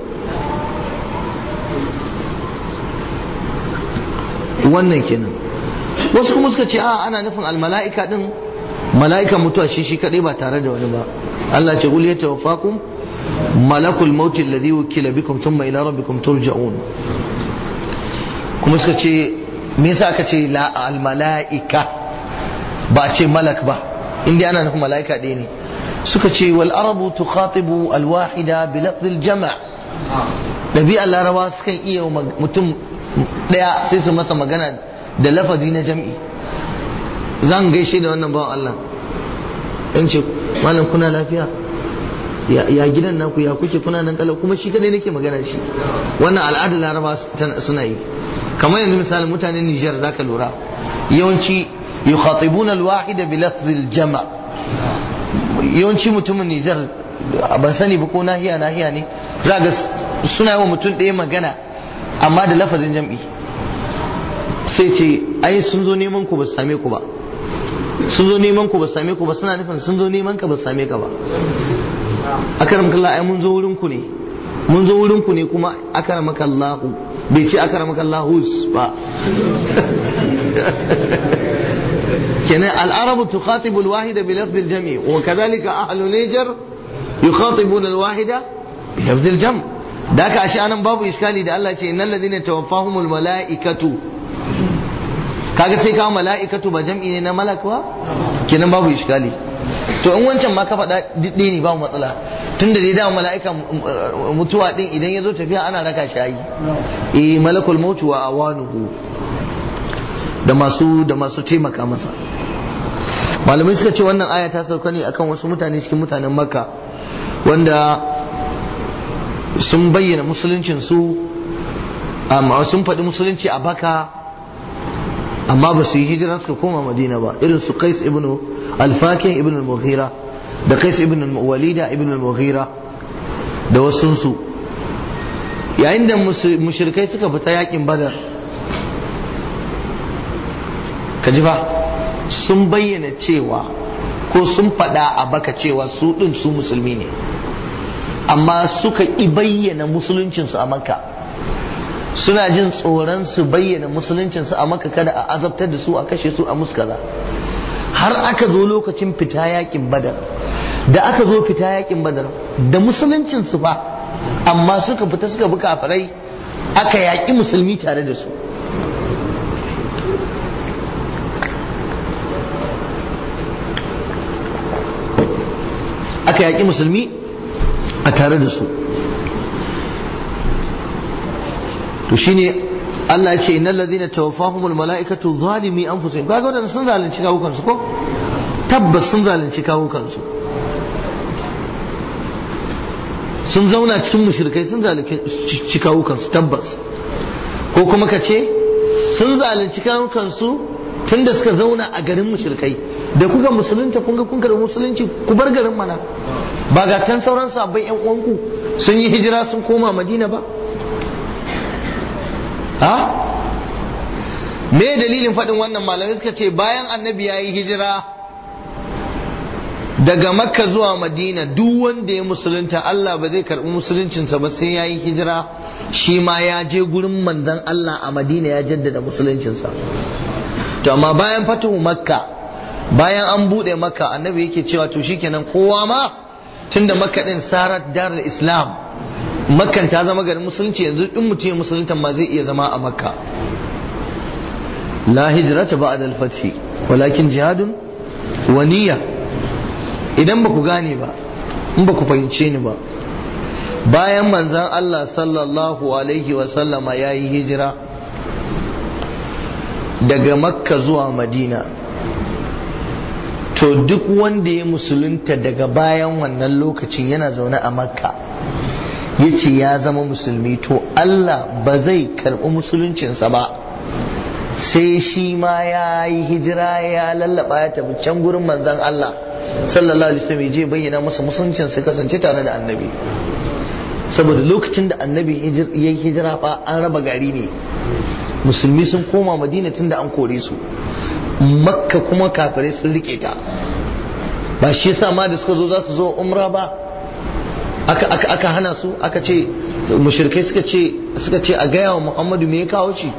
wannan kenan wasu kuma suka ce a ana nufin almala'ika din mala'ikan mutuwa shi shi kadai ba tare da wani ba Allah ce qul yatawaffakum malakul maut alladhi wukila bikum thumma ila rabbikum turja'un kuma suka ce me yasa aka ce la almala'ika ba a ce malak ba inda ana nufin mala'ika ɗaya ne suka ce wal arabu tukhatibu alwahida bi lafzil jama' ɗabi'ar larabawa sukan iya mutum ɗaya sai su masa magana da lafazi na jam'i zan gaishe da wannan bawan Allah in ce malam kuna lafiya ya gidan naku ya kuke kuna nan kalau kuma shi kadai nake magana shi wannan al'adar laraba suna yi kamar yanzu misalin mutanen Nijar zaka lura yawanci yukhatibuna al-wahida bi lafzil jama yawanci mutumin Nijar ban sani ba ko nahiya nahiya ne za ga suna yawan mutum ɗaya magana amma da lafazin jam'i sai ce ai sun zo neman ku ba su same ku ba sun zo neman ku ba su same ku ba suna nufin sun zo neman ka ba su same ka ba akaram kallah ai mun zo wurin ku ne mun zo wurin ku ne kuma akaramaka Allah bai ce akaramaka Allah ba kenan al-arabu tukhatibu al-wahida bi lafz al-jami' wa kadhalika ahlu Niger yukhatibuna al-wahida bi lafz al-jam' da ka ashe anan babu iskali da Allah ce innal ladina tawaffahumul malaikatu kaga sai kawo mala'ikatu ba jam'i ne na malak ba kenan babu iskali to in wancan ma ka faɗa ɗaya ne babu matsala tun da dai dama mala'ika mutuwa ɗin idan ya zo tafiya ana raka shayi eh malakul mautu wa awanuhu da masu da masu taimaka masa malamai suka ce wannan aya ta sauka ne akan wasu mutane cikin mutanen makka wanda sun bayyana musuluncin su sun faɗi musulunci a baka amma ba su yi hijira suka koma madina ba irin su qais ibn al-fakih ibn al-mughira da qais ibn walida ibn al-mughira da wasunsu yayin da mushrikai suka fita yakin badar kaji fa sun bayyana cewa ko sun faɗa a baka cewa su ɗin su musulmi ne amma suka ƙi bayyana musuluncinsu a makka suna jin tsoron su bayyana musuluncinsu a maka kada a azabtar da su a kashe su a muskaza har aka zo lokacin fita yakin badar da aka zo fita yakin badar da musuluncin su ba amma suka fita suka bi kafirai aka yaƙi musulmi tare da su aka yaƙi musulmi a tare da su to shine Allah ya ce innal ladina tawaffahumul malaikatu zalimi anfusihim kaga wadanda sun zalunci kawukan su ko tabbas sun zalunci kawukan su sun zauna cikin mushrikai sun zalunci kawukan su tabbas ko kuma ka ce sun zalunci kawukan su tunda suka zauna a garin mushrikai da kuka musulunta kun ga kun karɓi musulunci ku bar garin mana ba ga can sauran sabbin yan uwanku sun yi hijira sun koma madina ba ha me dalilin faɗin wannan malamai suka ce bayan annabi ya yi hijira daga makka zuwa madina duk wanda ya musulunta Allah ba zai karɓi musuluncinsa ba sai ya yi hijira shi ma ya je gurin manzon Allah a madina ya jaddada musuluncinsa to amma bayan fatuhu makka bayan an buɗe makka annabi yake cewa to shikenan kowa ma tunda makka din sarat darul islam makkan ta zama garin musulunci yanzu in mutum ya musulunta ma zai iya zama a makka la hijrata ba'da al-fath walakin jihadun wa niyya idan ba ku gane ba in ba ku fahimce ni ba bayan manzon Allah sallallahu alaihi wa sallama yayi hijira daga makka zuwa madina to duk wanda ya musulunta daga bayan wannan lokacin yana zaune a makka ya ce ya zama musulmi to Allah ba zai karɓi musuluncinsa ba sai shi ma ya yi hijira ya lallaba ya tafi can gurin manzan Allah sallallahu alaihi wasallam je bayyana masa musuluncin sai kasance tare da annabi saboda lokacin da annabi ya yi hijira fa an raba gari ne musulmi sun koma madina tun da an kore su makka kuma kafirai sun rike ta ba shi yasa ma da suka zo za su zo umra ba aka aka aka hana su aka ce mushrikai suka ce suka ce a gaya wa Muhammadu me ya kawo shi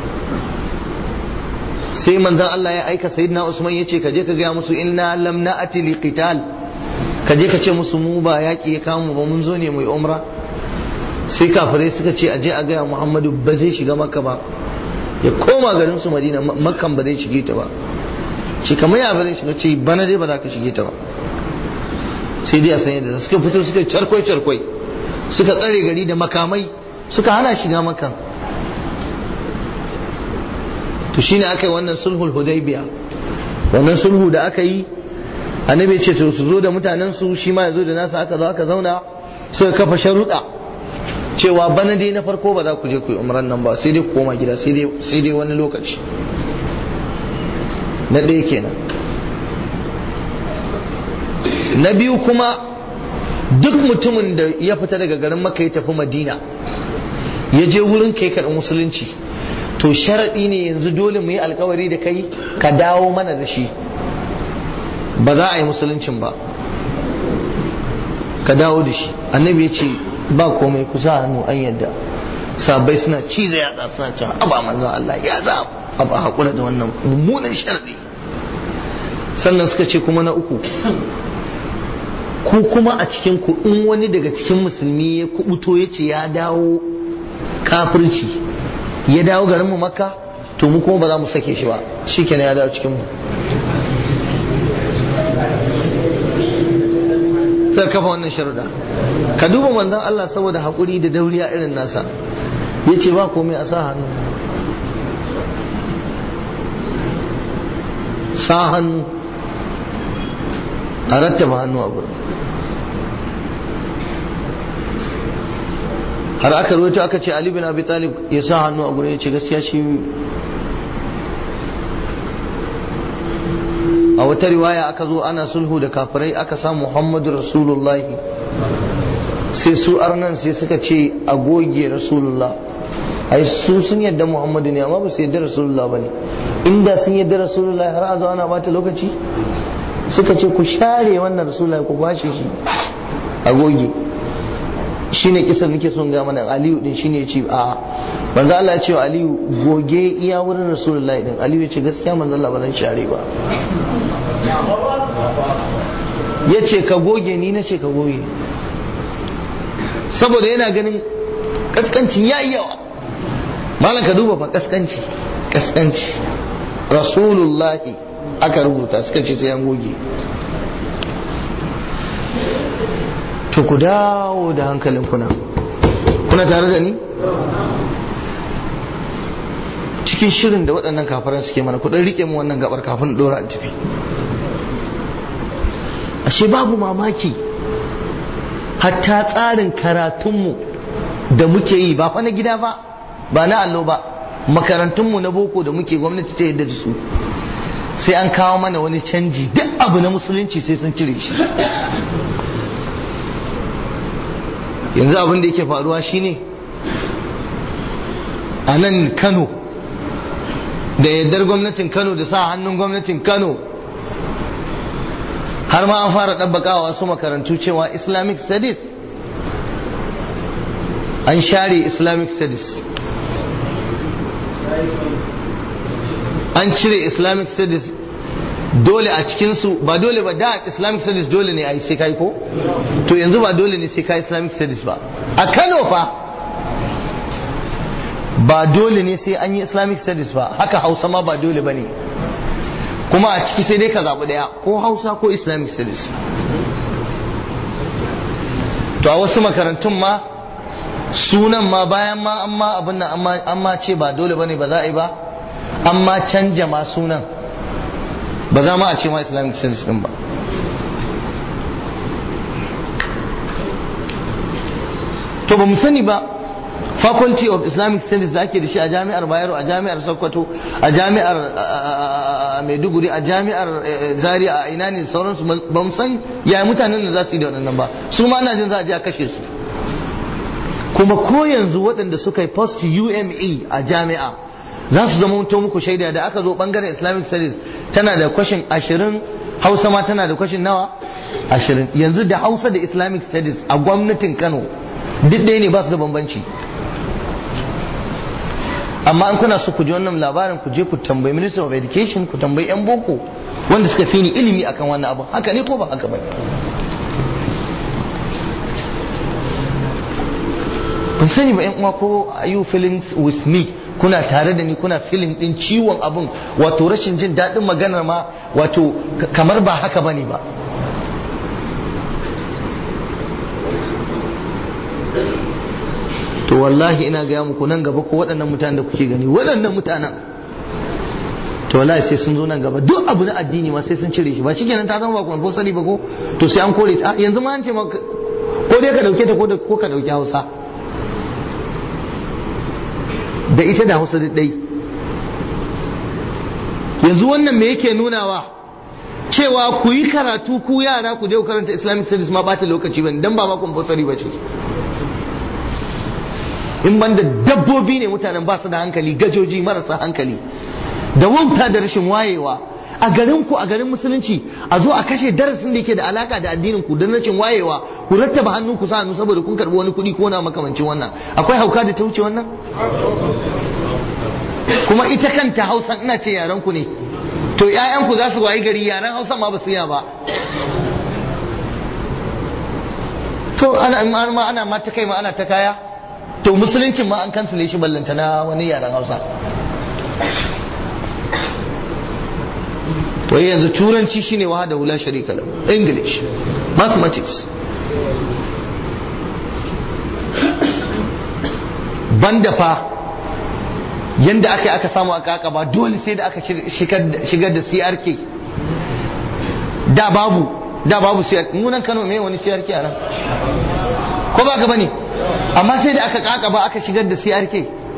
sai manzon Allah ya aika sayyidina Usman yace ka je ka gaya musu inna lam na'ati liqital ka je ka ce musu mu ba yaki ya kawo mu ba mun zo ne mu yi umra sai kafirai suka ce a je a gaya Muhammadu ba zai shiga makka ba ya koma garin su Madina makkan ba zai shige ta ba ce kamar ya bare shiga ce bana dai ba za ka shige ta ba sai dai a san yadda suka fito suka charkwai charkwai suka tsare gari da makamai suka hana shiga makan to shine aka yi wannan sulhul hudaybiya wannan sulhu da aka yi annabi ce to su zo da mutanen su shi ma ya zo da nasa aka zo aka zauna suka kafa sharuɗa cewa bana dai na farko ba za ku je ku yi umran nan ba sai dai ku koma gida sai dai wani lokaci na ɗaya kenan na biyu kuma duk mutumin da ya fita daga garin maka ya tafi madina ya je wurin kai karɓi musulunci to sharaɗi ne yanzu dole mu yi alkawari da kai ka dawo mana da shi ba za a yi musuluncin ba ka dawo da shi annabi ya ce ba komai ku sa hannu an yadda sabai suna ciza yatsa suna cewa aba manzon Allah ya za a haƙura da wannan mummunan sharaɗi sannan suka ce kuma na uku ku kuma a cikin ku in wani daga cikin musulmi ya kubuto ya ce ya dawo kafirci ya dawo garin mu makka to mu kuma ba za mu sake shi ba shikenan ya dawo cikin mu sai kafa wannan sharuda ka duba manzon Allah saboda haƙuri da dauriya irin nasa ya ce ba komai a sa hannu sa hannu a rattaba hannu a gurin har aka ruwaito aka ce Ali bin Abi Talib ya sa hannu a gurin ya ce gaskiya shi a wata riwaya aka zo ana sulhu da kafirai aka sa Muhammadu Rasulullahi sai su arnan sai suka ce a goge Rasulullah ai su sun yadda Muhammadu ne amma ba su yadda Rasulullah ba ne inda sun yadda Rasulullah har a zo ana bata lokaci suka ce ku share wannan Rasulullah ku bashe shi a goge shine kisan nake son ga mana Aliyu din shine ce a manzo Allah ya ce wa Aliyu goge iya wurin Rasulullahi din Aliyu ya ce gaskiya manzo Allah ba zan share ba ya ce ka goge ni na ce ka goge saboda yana ganin kaskancin ya yi yawa malam ka duba fa kaskanci kaskanci rasulullahi aka rubuta suka ce sai an goge to ku dawo da hankalin kuna kuna tare da ni cikin shirin da waɗannan kafaran suke mana kudin rike mu wannan gabar kafin dora a tafi ashe babu mamaki hatta tsarin karatunmu da muke yi ba fa na gida ba ba na allo ba makarantunmu na boko da muke gwamnati ta yadda da su sai an kawo mana wani canji duk abu na musulunci sai sun cire shi yanzu abin da yake faruwa shine a nan kano da yardar gwamnatin kano da sa hannun gwamnatin kano har ma an fara ɗabbakawa wasu makarantu cewa islamic studies an share islamic studies an cire islamic studies dole a cikinsu ba dole ba da islamic studies dole ne a yi sai kai ko to yanzu ba dole ne sai kai islamic studies ba a kano fa ba dole ne sai an yi islamic studies ba haka hausa ma ba dole ba ne kuma a ciki sai dai ka zaɓi ɗaya ko hausa ko islamic studies to a wasu makarantun ma sunan ma bayan ma amma abin nan amma ce ba dole ba ne ba za a yi ba amma canja ma sunan ba za ma a ce ma islamic studies din ba to ba mu sani ba faculty of islamic studies da ake da shi a jami'ar bayero a jami'ar sokoto a jami'ar maiduguri a jami'ar zaria a ina ne sauransu ba mu san yaya mutanen da za su yi da waɗannan ba su ma ana jin za a je a kashe su kuma ko yanzu waɗanda suka yi post ume a jami'a za su zama muku shaida da aka zo bangaren islamic studies tana da kwashin ashirin hausa ma tana da kwashin nawa ashirin yanzu da hausa da islamic studies a gwamnatin kano duk ɗaya ne ba su da bambanci amma an kuna so ku ji wannan labarin ku je ku tambayi minister of education ku tambayi yan boko wanda suka fi ni ilimi akan wannan abu haka ne ko ba haka ba ban sani ba yan uwa ko are you feeling with me kuna tare da ni kuna feeling din ciwon abun wato rashin jin daɗin maganar ma wato kamar ba haka bane ba to wallahi ina gaya muku nan gaba ko waɗannan mutanen da kuke gani waɗannan mutanen to wallahi sai sun zo nan gaba duk abu na addini ma sai sun cire shi ba shi kenan ta zama ba kuma sani ba ko to sai an kore ta yanzu ma an ce ko dai ka dauke ta ko ka dauki Hausa da ita da Hausa da dai yanzu wannan me yake nunawa cewa ku yi karatu ku yara ku je ku karanta Islamic studies ma bata lokaci bane dan ba ma kun fasari ba ce in banda dabbobi ne mutanen ba su da hankali gajoji marasa hankali da wauta da rashin wayewa a garin ku a garin musulunci a zo a kashe darasin da yake da alaka da addinin ku don rashin wayewa ku rattaba hannun ku sa hannu saboda kun karbi wani kuɗi ko na makamancin wannan akwai hauka da ta wuce wannan kuma ita kanta hausa ina ce yaran ku ne to ƴaƴan ku za su wayi gari yaran hausa ma ba su yi ba to ana ma ana ma ta kai ma ana ta kaya to musuluncin ma an kansile shi ballanta na wani yaren hausa to yanzu turanci shine wahada wula sharika lahu english mathematics banda fa yanda aka aka samu aka aka ba dole sai da aka shigar da CRK da babu da babu CRK munan Kano me wani CRK a nan ko ba ka bane amma sai da aka kaka ba aka shigar da CRK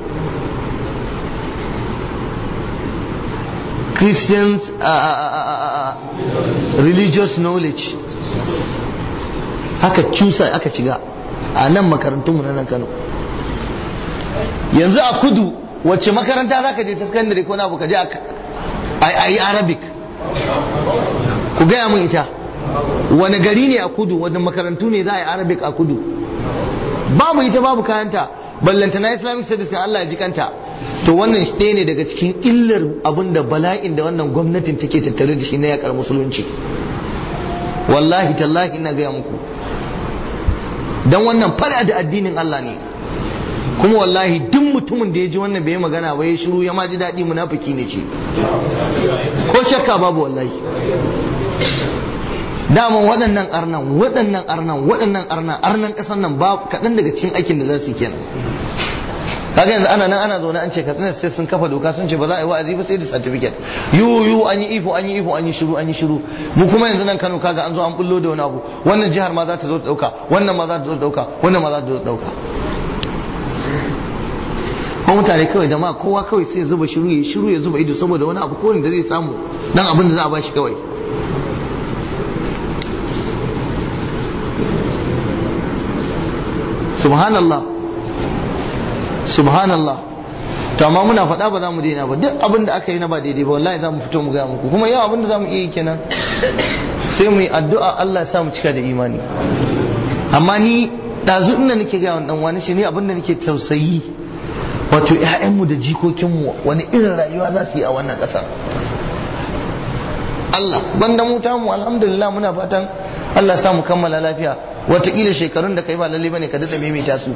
Christians uh, uh, uh, religious knowledge haka cusa aka shiga a nan makarantunmu na nan Kano yanzu a kudu wacce makaranta za ka je ta sakandare ko na abu ka je a yi arabic ku gaya mun ita wani gari ne a kudu wani makarantu ne za a yi arabic a kudu babu ita babu kayanta ballanta na islamic studies kan Allah ya ji kanta to wannan ɗaya ne daga cikin illar abin da bala'in da wannan gwamnatin take tattare da shi na yakar musulunci wallahi tallahi ina gaya muku dan wannan fada da addinin Allah ne kuma wallahi duk mutumin da ya ji wannan bai magana ba ya shiru ya ma ji daɗi munafiki ne ce ko shakka babu wallahi daman waɗannan arnan waɗannan arnan waɗannan arnan arnan ƙasar nan ba kaɗan daga cikin aikin da za su yi kenan kaga yanzu ana nan ana zaune an ce katsina sai sun kafa doka sun ce ba za a yi wa'azi ba sai da certificate yu yu an yi ifo an yi ifo an yi shiru an yi shiru mu kuma yanzu nan Kano kaga an zo an bullo da wani abu wannan jihar ma za ta zo ta dauka wannan ma za ta zo ta dauka wannan ma za ta zo ta dauka ko mutane kawai jama'a kowa kawai sai zuba shiru ya shiru ya zuba ido saboda wani abu kowane da zai samu dan abin da za a bashi kawai subhanallah subhanallah to amma muna faɗa ba za mu daina ba duk abin da aka yi na ba daidai ba wallahi za mu fito mu gaya muku kuma yau abin da za mu iya yi kenan sai mu yi addu'a Allah ya sa mu cika da imani amma ni ɗazu ina nake gaya wa ɗan wani shi ne abin da nake tausayi wato ‘ya'yanmu da jikokinmu wani irin rayuwa za su yi a wannan ƙasar Allah banda mu tamu alhamdulillah muna fatan Allah ya sa mu kammala lafiya wataƙila shekarun da kai ba lalle bane ka daɗa maimaita su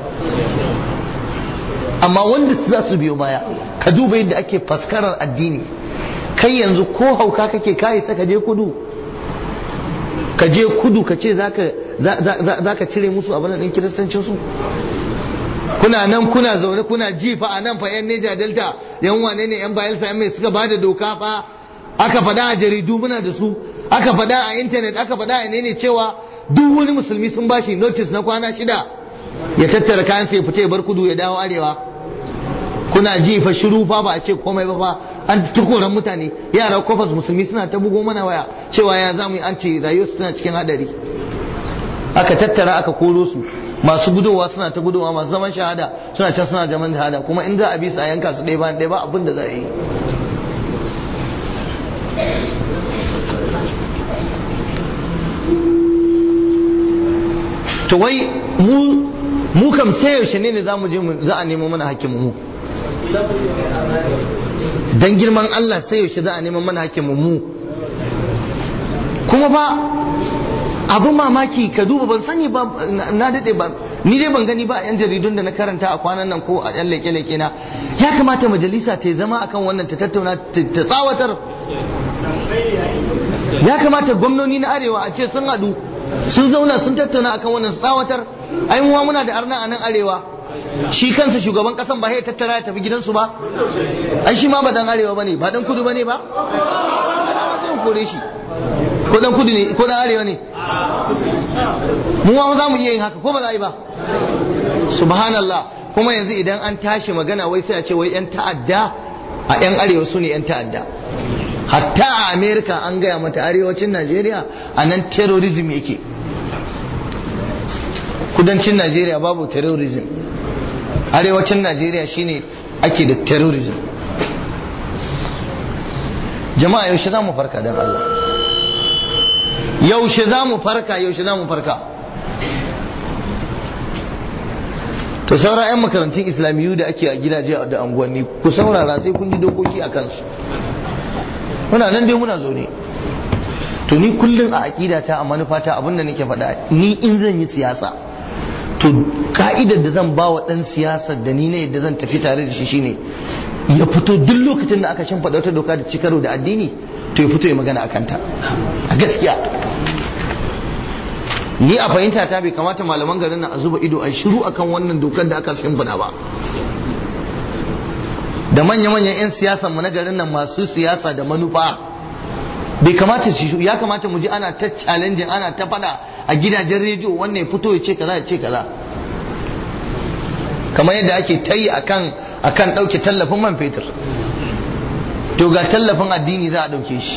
amma wanda za su biyo baya ka duba yadda ake faskarar addini kai yanzu ko hauka kake kayi sa ka je kudu ka je kudu ka ce za ka cire musu abin ɗin kiristancin su kuna nan kuna zaune kuna ji fa a nan fa yan neja delta yan wane ne yan bayelsa yan mai suka ba da doka fa aka faɗa a jaridu muna da su aka faɗa a intanet aka faɗa a ne cewa duk wani musulmi sun bashi notice na kwana shida ya tattara kayan sai ya fita ya bar kudu ya dawo arewa kuna ji fa shiru fa ba a ce komai ba fa an tukoran mutane yara kofas musulmi suna ta bugo mana waya cewa ya zamu yi an ce rayuwar suna cikin hadari aka tattara aka koro su masu gudowa suna ta gudowa masu zaman shahada suna can suna zaman shahada kuma in za a bi su a yanka su ɗaya bayan ɗaya ba abin da za a yi to wai mu mu kam sai yaushe ne ne za mu je za a nemo mana hakkin mu dan girman Allah sai yaushe za a nemo mana hakkin mu kuma ba abu mamaki ka duba ban sani ba na dade ba ni dai ban gani ba a yan jaridun da na karanta a kwanan nan ko a yan leke-leke na ya kamata majalisa ta zama akan wannan ta tattauna ta tsawatar ya kamata gwamnoni na arewa a ce sun haɗu sun zauna sun tattauna akan wannan tsawatar ai muwa muna da arna a nan arewa shi kansa shugaban kasan ba ya tattara ya tafi gidansu ba ai shi ma ba dan arewa bane ba dan kudu bane ba zan kore shi ko dan kudu ne ko dan arewa ne mu ma za mu iya yin haka ko ba za a yi ba subhanallah kuma yanzu idan an tashi magana wai sai a ce wai yan ta'adda a yan arewa su ne yan ta'adda hatta a america an gaya mata arewacin najeriya a nan terrorism yake kudancin najeriya babu terrorism arewacin najeriya shine ake da terrorism jama'a yaushe za mu farka don allah yaushe za mu farka yaushe za mu farka to saura 'yan makarantun islamiyu da ake a gidaje da anguwanni ku saurara sai kun ji dokoki a kansu muna nan dai muna zaune to ni kullum a aƙidata a manufata abinda nake faɗa ni in zan yi siyasa to ka'idar da zan ba wa ɗan siyasar da ni ne yadda zan tafi tare da shi shine ya fito duk lokacin da aka shimfaɗa wata doka da cikaro da addini to ya fito ya magana a kanta a gaskiya ni a fahimta ta bai kamata malaman garin nan a zuba ido a shiru akan wannan dokar da aka shimfiɗa ba da manya-manyan 'yan siyasan mu na garin nan masu siyasa da manufa bai kamata su ya kamata mu ji ana ta challenging ana ta fada a gidajen rediyo wannan ya fito ya ce kaza ya ce kaza kamar yadda ake ta yi akan akan ɗauke tallafin man fetur to ga tallafin addini za a ɗauke shi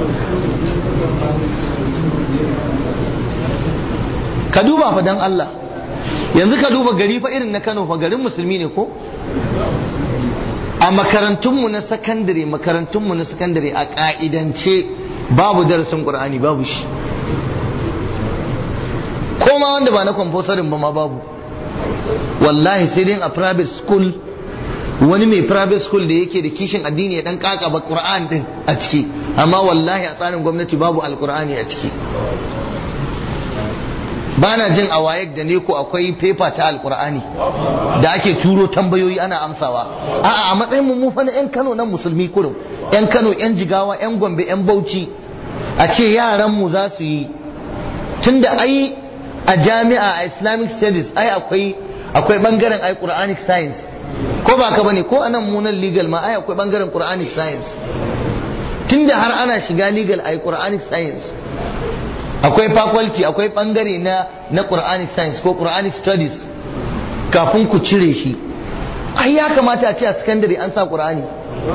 ka duba fa dan Allah yanzu ka duba gari fa irin na Kano fa garin musulmi ne ko a makarantunmu na sakandare makarantunmu na sakandare a ka'idance babu darasin qur'ani babu shi ko ma wanda ba na kwamfosarin ba ma babu wallahi sai dai a private school wani mai private school da yake da kishin addini ya dan kaka ba qur'an din a ciki amma wallahi a tsarin gwamnati babu alqur'ani a ciki ba na jin a wayek da ne ko akwai fefa ta alkur'ani da ake turo tambayoyi ana amsawa a'a a matsayin mu fa na yan Kano nan musulmi kurum yan Kano yan Jigawa yan Gombe yan Bauchi a ce yaran mu za su yi tunda ai a jami'a a Islamic studies ai akwai akwai bangaren ai Quranic science ko ba ka bane ko anan mu nan legal ma ai akwai bangaren Quranic science tunda har ana shiga legal ai Quranic science akwai faculty akwai bangare na na Quranic science ko Quranic studies kafin ku cire shi ai ya kamata a ce a secondary an sa Qur'ani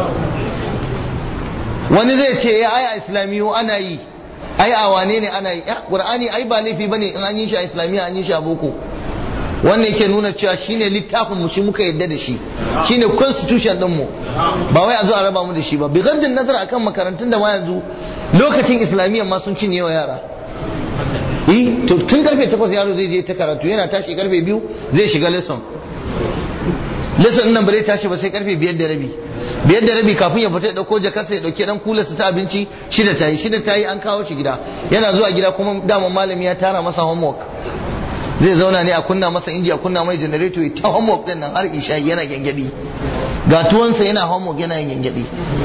wani zai ce ya ai a islamiyu ana yi ai a wane ne ana yi Qur'ani ai ba laifi bane in an yi shi a islamiyya an yi shi a boko wannan yake nuna cewa shine littafin mu shi muka yadda da shi shine constitution din mu ba wai a zo a raba mu da shi ba bi gaddin nazar akan makarantun da ma yanzu lokacin islamiyya ma sun cinye wa yara eh to tun karfe 8 yaro zai je ta karatu yana tashi karfe 2 zai shiga lesson lesson nan ba zai tashi ba sai karfe 5 da rabi biyar da rabi kafin ya fita ya dauko jakarsa ya dauke dan kularsa ta abinci shida tayi shida tayi an kawo shi gida yana zuwa gida kuma dama malami ya tara masa homework zai zauna ne a kunna masa inji a kunna mai generator ya ta homework din nan har isha yana gengedi ga tuwansa yana homework yana gengedi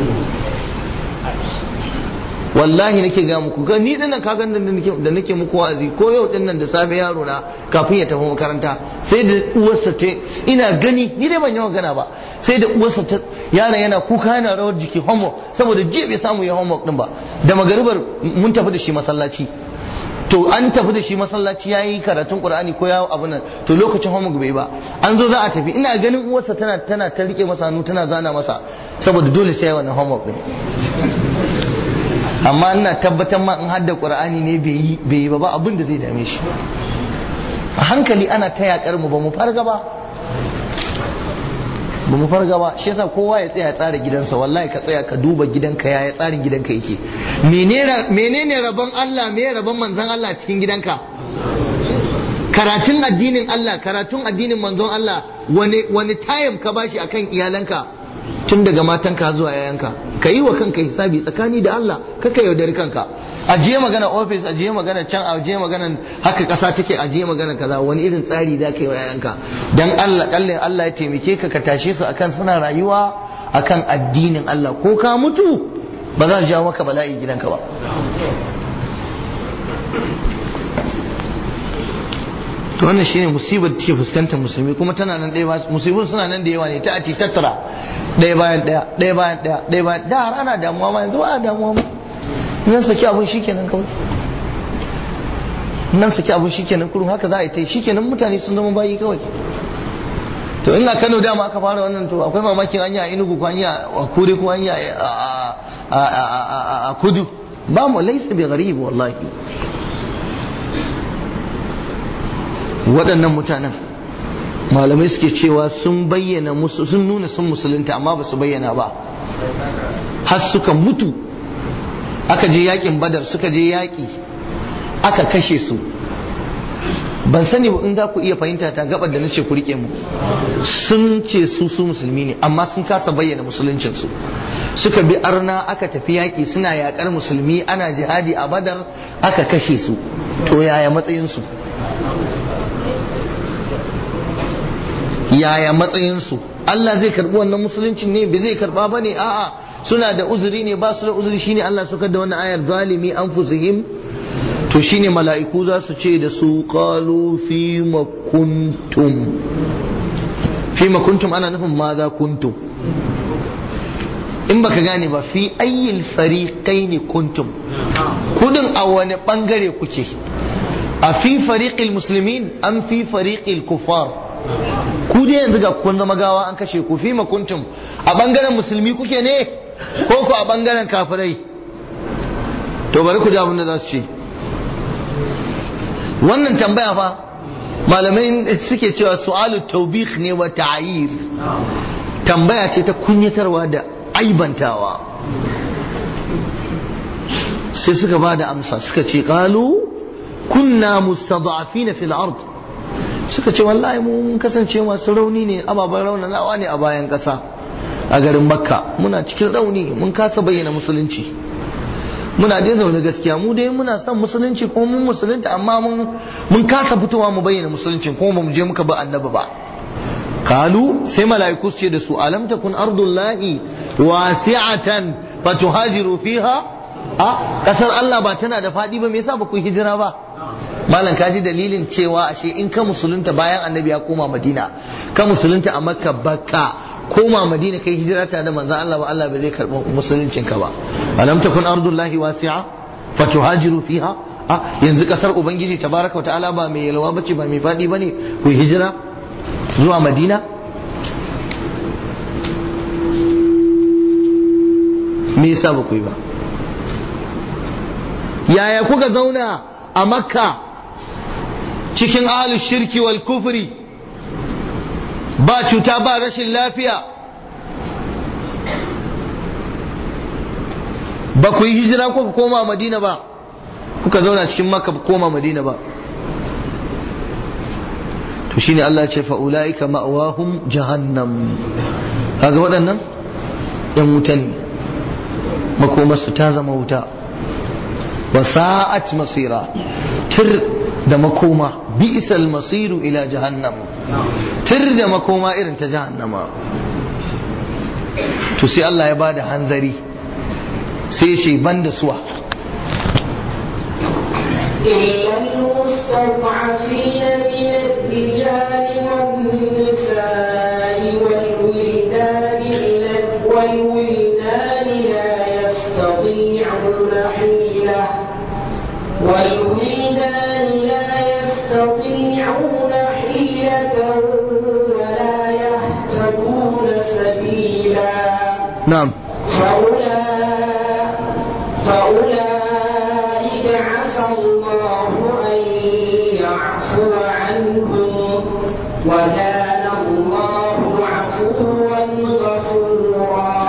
wallahi nake ga muku ga ni dinnan ka ga da nake da nake muku wa'azi ko yau dinnan da safe yaro na kafin ya tafi makaranta sai da uwarsa ta ina gani ni dai ban yi magana ba sai da uwarsa ta yana yana kuka yana rawar jiki homework saboda jiya bai samu ya homework din ba da magaribar mun tafi da shi masallaci to an tafi da shi masallaci ya yi karatun qur'ani ko ya abu nan to lokacin homework bai ba an zo za a tafi ina ganin uwarsa tana tana ta rike masa hannu tana zana masa saboda dole sai wannan homework din amma ina tabbatar ma in hadda qur'ani ne bai yi bai yi ba ba abin da zai dame shi a hankali ana ta yakar mu ba mu farga ba ba mu farga ba shi yasa kowa ya tsaya tsara gidansa wallahi ka tsaya ka duba gidanka yaya tsarin gidanka yake menene rabon Allah me rabon manzon Allah cikin gidanka karatun addinin Allah karatun addinin manzon Allah wani wani time ka bashi akan iyalanka tun daga matanka zuwa yayanka ka yi wa kanka hisabi tsakani da Allah kaka yaudari kanka ajiye magana office ajiye magana can ajiye magana haka kasa take ajiye magana kaza wani irin tsari za ka yi wa yayanka dan Allah kallin Allah ya taimake ka ka tashe su akan suna rayuwa akan addinin Allah ko ka mutu ba za su jawo maka bala'i gidanka ba to wannan shine musibar da take fuskantar musulmi kuma tana nan ɗaya musibin suna nan da yawa ne ta ati tattara ɗaya bayan ɗaya ɗaya bayan ɗaya ɗaya bayan da har ana damuwa ma yanzu ba a damuwa ma nan saki abun shikenan kawai nan saki abun shikenan kurun haka za a yi ta shikenan mutane sun zama bayi kawai to in a Kano dama aka fara wannan to akwai mamakin anya a Enugu ko anya a Kure ko anya a Kudu ba mu laisa bi gharib wallahi waɗannan mutanen malamai suke cewa sun bayyana musu sun nuna sun musulunta amma ba su bayyana ba har suka mutu aka je yakin badar suka je yaki aka kashe su ban sani ba in za ku iya fahimta ta gabar da nace ku rike mu sun ce su su musulmi ne amma sun kasa bayyana musuluncinsu suka bi arna aka tafi yaki suna yakar musulmi ana jihadi a badar aka kashe su to yaya matsayinsu yaya matsayinsu Allah zai karbi wannan musuluncin ne bai zai karba bane a'a suna da uzuri ne ba su da uzuri shine Allah suka da wannan ayar zalimi anfusihim to shine mala'iku za su ce da su qalu fi ma kuntum fi ma kuntum ana nufin ma za kuntum in baka gane ba fi ayyil fariqaini kuntum kudin a wani bangare kuke a fi fariqil muslimin am fi fariqil kufar ku dai yanzu ga kun zama gawa an kashe ku fi makuntum a bangaren musulmi kuke ne ko ku a bangaren kafirai to bari ku ji abin da za su ce wannan tambaya fa malamai suke cewa su'alu taubih ne wa ta'ayir tambaya ce ta kunyatarwa da aibantawa sai suka ba da amsa suka ce qalu kunna mustada'afina fil ard suka ce wallahi mun kasance masu rauni ne ababen raunanawa ne a bayan ƙasa a garin makka muna cikin rauni mun kasa bayyana musulunci muna dai zaune gaskiya mu dai muna son musulunci ko mun musulunta amma mun mun kasa fitowa mu bayyana musulunci ko mu je muka ba annabi ba kalu sai mala'iku su ce da su alam takun ardullahi wasi'atan fatuhajiru fiha a kasar Allah ba tana da fadi ba me yasa ba ku hijira ba malam kaji dalilin cewa ashe in ka musulunta bayan annabi ya koma madina ka musulunta a makka baka koma madina kai hijira tare da manzon Allah ba Allah ba zai karɓi musuluncin ka ba alam takun ardullahi wasi'a fatuhajiru fiha a yanzu kasar ubangiji tabaraka wa ta'ala ba mai yalwa bace ba mai fadi bane ku hijira zuwa madina me yasa ba ku yi ba yaya kuka zauna a makka cikin ahlus shirki wal kufri ba cuta ba rashin lafiya ba ku yi hijira kuka koma madina ba kuka zauna cikin makka koma madina ba to shine Allah ce fa ulaika ma'wahum jahannam kaga waɗannan yan wuta ne makomarsu ta zama wuta wa sa'at masira tir da makoma bi'sal masiru ila jahannam tir da makoma irin ta jahannama to sai Allah ya bada hanzari sai shi banda suwa إلا المستضعفين من الرجال والنساء والولدان والولدان لا يستطيعون حيلة والولدان لا يستطيعون حيلة ولا يهتدون سبيلا na'am فأولئك, فأولئك عسى الله أن يعفو عنهم وكان الله عفوا غفورا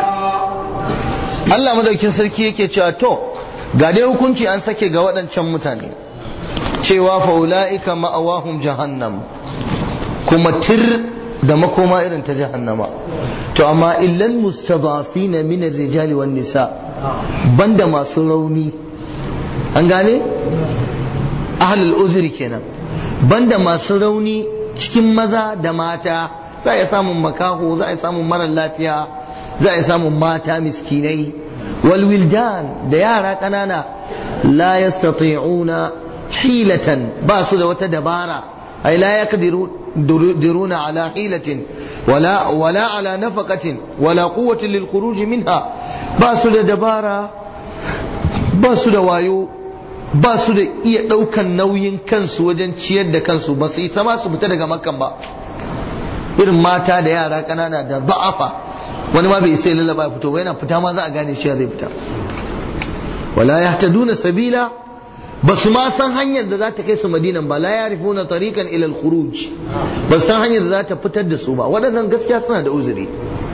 Allah madaukin sarki yake cewa to ga dai hukunci an sake ga waɗancan mutane cewa fa ulaika ma'awahum jahannam kuma tir da makoma irin ta jahannama to amma illal mustadafina min ar-rijal wan nisa banda masu rauni an gane ahlul uzri kenan banda masu rauni cikin maza da mata za a samun makaho za a samun mara lafiya za a samun mata miskinai wal wildan da yara ƙanana la yastati'una hilatan ba su da wata dabara ay la yaqdiruna ala hilatin wala wala ala nafaqatin wala quwwatin lil khuruj minha ba su da dabara ba su da wayo ba su da iya ɗaukan nauyin kansu wajen ciyar da kansu ba su isa ma su fita daga makkan ba irin mata da yara ƙanana da ba'afa wani ma bai isa ya lallaba ya fito ba yana fita ma za a gane shi zai fita wala yahtaduna sabila ba su ma san hanyar da za ta kai su madinan ba la yarifuna tariqan ila al-khuruj ba su san hanyar da za ta fitar da su ba waɗannan gaskiya suna da uzuri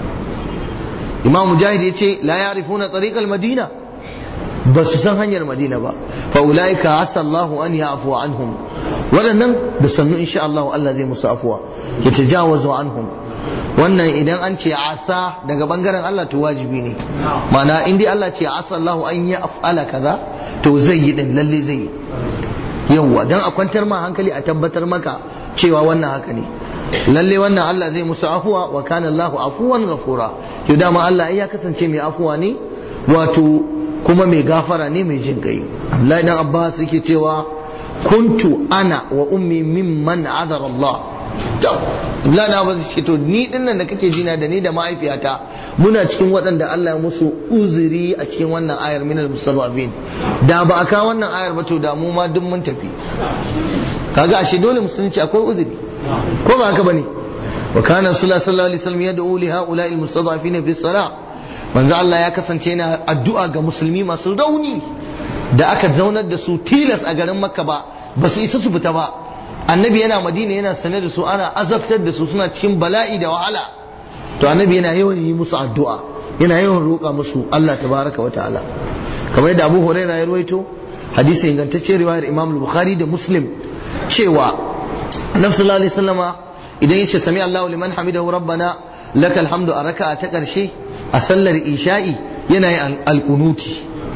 imam mujahid yace la yarifuna tariqal madina ba su san hanyar madina ba fa ulaika asa Allahu an ya'fu anhum waɗannan da sannu insha Allah Allah zai musu afuwa ya tajawazu anhum wannan idan an ce asa daga bangaren Allah to wajibi ne ma'ana in dai Allah ce asa Allahu an ya af'ala kaza to zai yi din lalle zai yi yawwa dan a kwantar ma hankali a tabbatar maka cewa wannan haka ne lalle wannan Allah zai musu afuwa wa kana Allahu afuwan ghafura to dama Allah ya kasance mai afuwa ne wato kuma mai gafara ne mai jin kai Abdullahi dan Abbas yake cewa kuntu ana wa ummi mimman azara Allah Abdullahi dan Abbas ce to ni dinnan da kake jina da ni da mahaifiyata muna cikin waɗanda Allah ya musu uzuri a cikin wannan ayar minal mustadabin da ba a kawo wannan ayar ba to da mu ma duk mun tafi kaga ashe dole musulunci akwai uzuri ko ba haka bane wa kana sallallahu alaihi wasallam yad'u li ha'ula'i almustadafin fi salah manzo Allah ya kasance yana addu'a ga musulmi masu rauni da aka zaunar da su tilas a garin Makka ba ba su isa su fita ba annabi yana Madina yana sane da su ana azabtar da su suna cikin bala'i da wahala to annabi yana yawan yi musu addu'a yana yawan roƙa musu Allah tabaraka wa ta'ala kamar yadda Abu Hurairah ya ruwaito hadisi ingantacce riwayar Imam Bukhari da Muslim cewa Annabi sallallahu alaihi wasallama idan yace sami Allahu liman hamidahu rabbana lakal hamdu a raka'a ta karshe a sallar isha'i yana yin alkunuti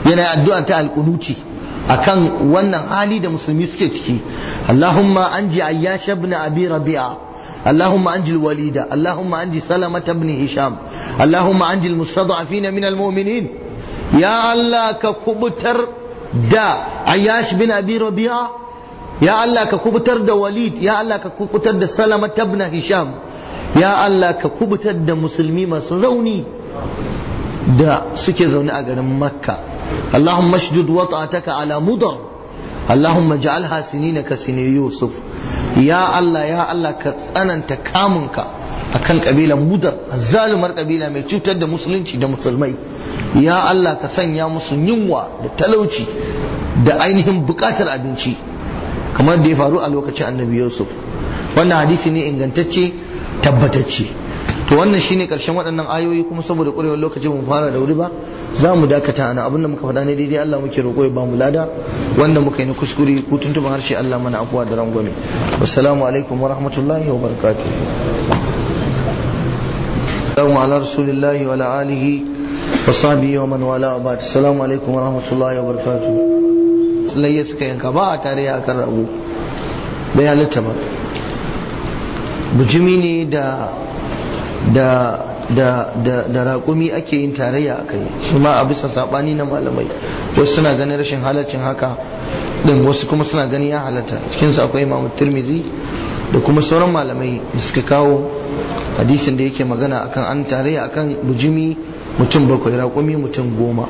yana addu'a ta alqunuti akan wannan hali da musulmi suke ciki Allahumma anji ayyash ibn abi rabi'a اللهم أنجي الوليد اللهم أنجي سلمة بن هشام اللهم أنجي المستضعفين من المؤمنين يا الله ككبتر دا عياش بن أبي ربيعة يا الله ككبتر دا وليد يا الله ككبتر دا سلمة بن هشام يا الله ككبتر دا مسلمي مسروني دا سكي زوني أقل مكة اللهم اشدد وطأتك على مضر اللهم اجعلها سنين كسني يوسف ya Allah ya Allah ka tsananta kamunka akan kabilan mudar zalumar kabila mai cutar da musulunci da musulmai ya Allah ka sanya musu yunwa da talauci da ainihin bukatar abinci kamar da ya faru a lokacin annabi Yusuf wannan hadisi ne ingantacce tabbatacce to wannan shine karshen waɗannan ayoyi kuma saboda ƙurewar lokacin mu fara da wuri ba za mu dakata ana abin da muka faɗa ne daidai Allah muke roƙo ya bamu lada wanda muka yi na kuskure ko tuntuban harshe Allah mana afuwa da rangwame wassalamu alaikum wa rahmatullahi wa barakatuh Assalamu ala rasulillahi wa ala alihi wa sahbihi wa man wala wa ba'd assalamu alaikum wa rahmatullahi wa barakatuh layya suka yanka ba a tare a kan rabu bai halitta ba bujimi ne da da da da da raƙumi ake yin tarayya a kai shi ma a bisa saɓani na malamai wasu suna ganin rashin halaccin haka ɗin wasu kuma suna ganin ya halatta cikinsu akwai imamu tirmizi da kuma sauran malamai da suka kawo hadisin da yake magana akan an tarayya akan bujimi mutum bakwai raƙumi mutum goma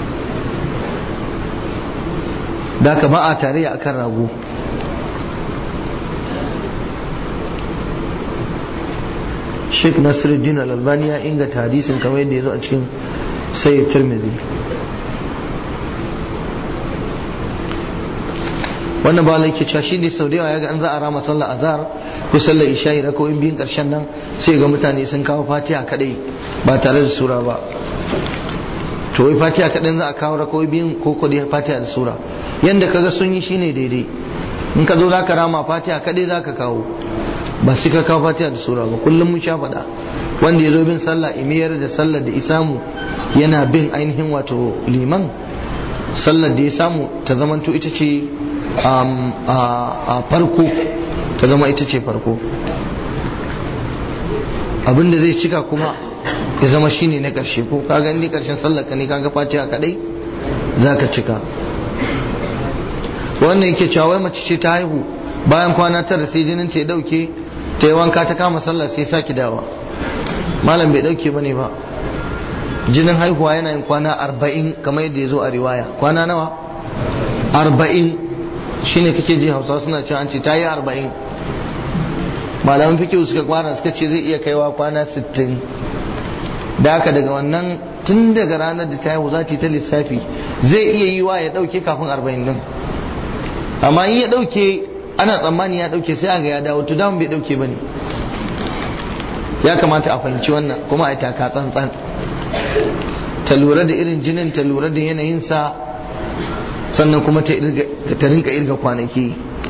da ka ba a tarayya akan rago Sheikh Nasiruddin Al-Albani ya inganta hadisin kamar yadda ya zo a cikin Sayyid Tirmidhi wannan ba laike cewa shi ne sau da yawa ya ga an za a rama sallar azhar ko sallar isha'i rakoyin biyun karshen nan sai ga mutane sun kawo fatiha kadai ba tare da sura ba to wai fatiha kadai za a kawo rakoyi biyun ko ko dai fatiha da sura yanda kaga sun yi shine daidai in ka zo zaka rama fatiha kadai zaka kawo ba shi ka kawo fatiha da sura ba kullum mun sha faɗa wanda ya zo bin sallah imiyar da sallar da isamu yana bin ainihin wato liman sallar da ya samu ta zamanto ita ce a farko ta zama ita ce farko abinda zai cika kuma ya zama shine na ƙarshe ko kaga inda ƙarshen sallar ka ne kaga fatiha kadai za ka cika wannan yake cewa wai mace ce ta haihu bayan kwana tara sai jinin ta ya dauke ta yi wanka ta kama sallah sai saki dawa malam bai dauke bane ba jinin haihuwa yana yin kwana arba'in kamar yadda ya zo a riwaya kwana nawa arba'in shine kake ji hausa suna cewa an ce ta yi arba'in malaman fikiyu suka kwana suka ce zai iya kaiwa kwana sittin da haka daga wannan tun daga ranar da ta haihu za ta yi ta lissafi zai iya yi wa ya dauke kafin arba'in din amma in ya dauke ana tsammani ya dauke sai aga ya dawo to damun bai dauke bane ya kamata a fahimci wannan kuma a taka tsantsan ta lura da irin jinin ta lura da yanayin sa sannan kuma ta rinka irga kwanaki